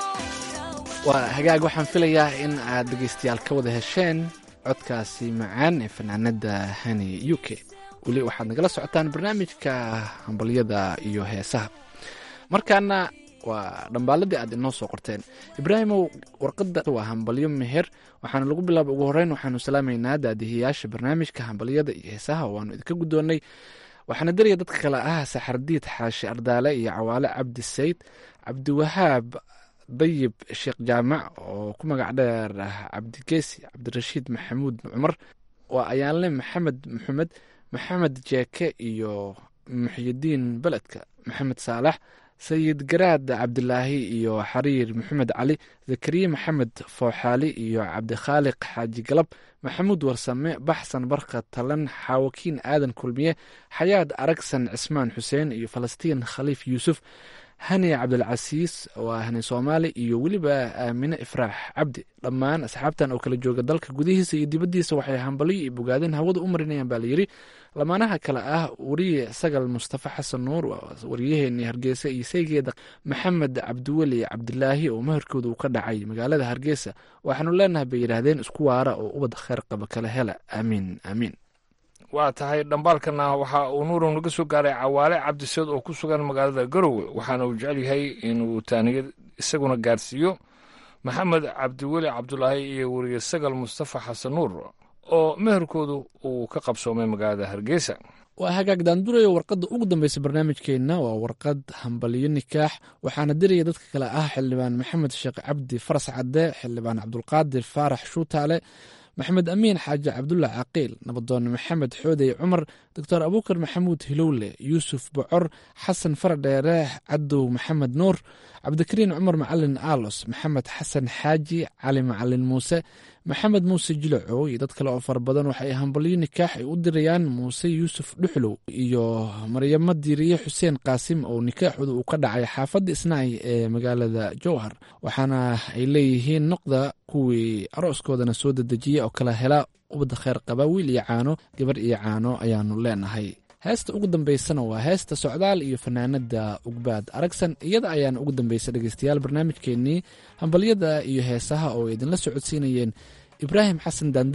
waa hagaag waxaan filayaa in aad dhegeystayaal ka wada hesheen codkaasi macaan ee fanaanada hani u k weli waxaad nagala socotaan barnaamijka hambalyada iyo heesaha markaana waa dhambaaladii aad inoo soo qorteen ibraahimow warqadda waa hambalyo meher waxaana lagu bilaaba ugu horeyn waxaanu salaamaynaa daadihiyaasha barnaamijka hambalyada iyo heesaha waanu idinka guddoonnay waxaana daraya dadka kale ah saxardiid xaashi ardaale iyo cawaale cabdi sayd cabdiwahaab dayib sheekh jaamac oo ku magac dheer ah cabdigeesi cabdirashiid maxamuud cumar waa ayaanle maxamed maxamed maxamed jeeke iyo muxyidiin beledka maxamed saalax sayid garaad cabdilaahi iyo xariir maxamed cali zakariye maxamed fooxaali iyo cabdikhaaliq xaaji galab maxamuud warsame baxsan barka talan xaawakiin aadan kulmiye xayaad aragsan cismaan xuseen iyo falastiin khaliif yuusuf hani cabdilcasiis waa hani soomaali iyo weliba aamine ifraax cabdi dhammaan asxaabtan oo kala jooga dalka gudihiisa iyo dibaddiisa waxay hambaliyo iyo bogaadeen hawada u marinayaan baa layidhi lamaanaha kale ah wariye sagal mustafa xasan nuur wariyaheenii hargeysa iyo saygeeda maxamed cabdiweli cabdilaahi oo maharkooda uu ka dhacay magaalada hargeysa waxaanu leenahay bay yidhaahdeen isku waara oo ubad kheyr qaba kala hela aamiin aamiin waa tahay dhambaalkana waxa uu nuurow naga soo gaaray cawaale cabdiseed oo ku sugan magaalada garowe waxaana uu jecel yahay inuu taaniyad isaguna gaarsiiyo maxamed cabdiweli cabdulaahi iyo weriye sagal mustafa xasan nuur oo meherkoodu uu ka qabsoomay magaalada hargeysa waa hagaag daandurayo warqadda ugu dambeysa barnaamijkeenna waa warqad hambalyo nikaax waxaana diraya dadka kale ah xildhibaan maxamed sheekh cabdi faras cadde xildhibaan cabdulqaadir faarax shuutaale maxamed amiin xaaji cabdulla caqiil nabadoon maxamed xoodey cumar doctor abuukar maxamuud hilowle yuusuf bocor xasan faradheere cadow maxamed nuur cabdikariin cumar macalin aalos maxamed xasan xaaji cali macalin muuse maxamed muuse jilacow iyo dad kale oo fara badan waxay hambalyo nikaax ay u dirayaan muuse yuusuf dhuxlow iyo maryamo diiriye xuseen qaasim oo nikaaxooda uu ka dhacay xaafadda isnaay ee magaalada jowhar waxaana ay leeyihiin noqda kuwii arooskoodana soo dedejiya oo kala hela ubadda kheyr qaba wiil iyo caano gabar iyo caano ayaanu leenahay heesta ugu dambeysana waa heesta socdaal iyo fanaanada ugbaad aragsan iyada ayaana ugu dambeysa dhegeystayaal barnaamijkeenii hambalyada iyo heesaha oo idinla socodsiinayeen ibraahim xasan daandurey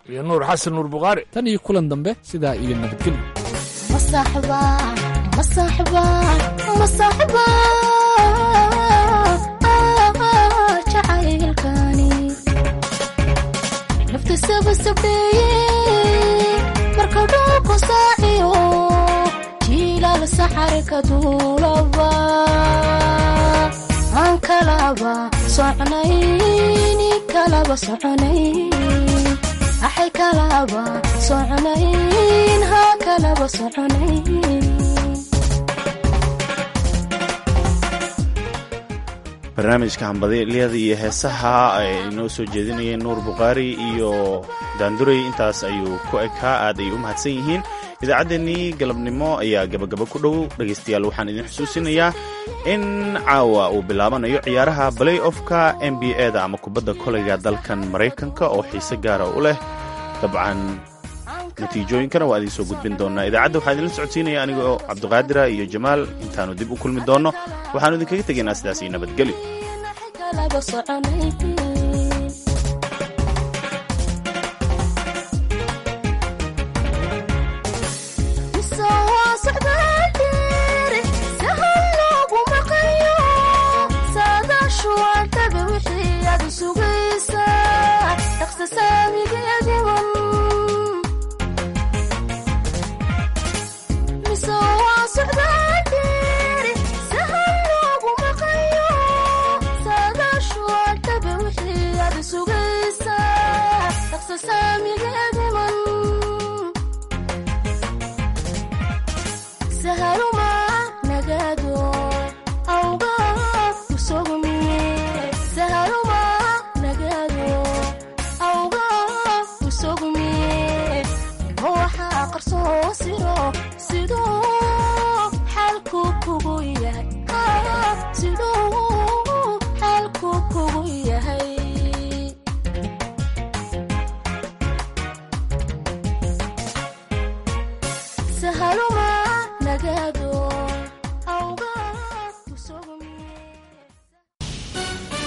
iyo nuur xasan nuur bukhaari tan iyo kulan dambe sidaa iyo nabadgelyo masaxba masaxba masaxba jacaylkani nafta sabasabdheeye marka dhulku saaciyo jiilal saxare ka duulaba aan kalaba socnayni kalaba soconayn axay kalaba soconayn haa kalaba soconayn barnaamijka hambadelyada iyo heesaha ay inoo soo jeedinayeen nuur bukhaari iyo daanduray intaas ayuu ku ekaa aad ay u mahadsan yihiin idaacaddeenii galabnimo ayaa gabagaba ku dhow dhegaystayaal waxaan idin xusuusinayaa in caawa uu bilaabanayo ciyaaraha balay ofka n b a da ama kubadda koleyga dalkan maraykanka oo xiise gaara u leh dabcan natiijooyinkana waa idiin soo gudbin doonaa idaacadda waxaa idinla socodsiinaya anigoo cabdiqaadira iyo jamaal intaannu dib u kulmi doonno waxaannu idinkaga tegaynaa sidaas iyo nabadgelyo kalaba soconayn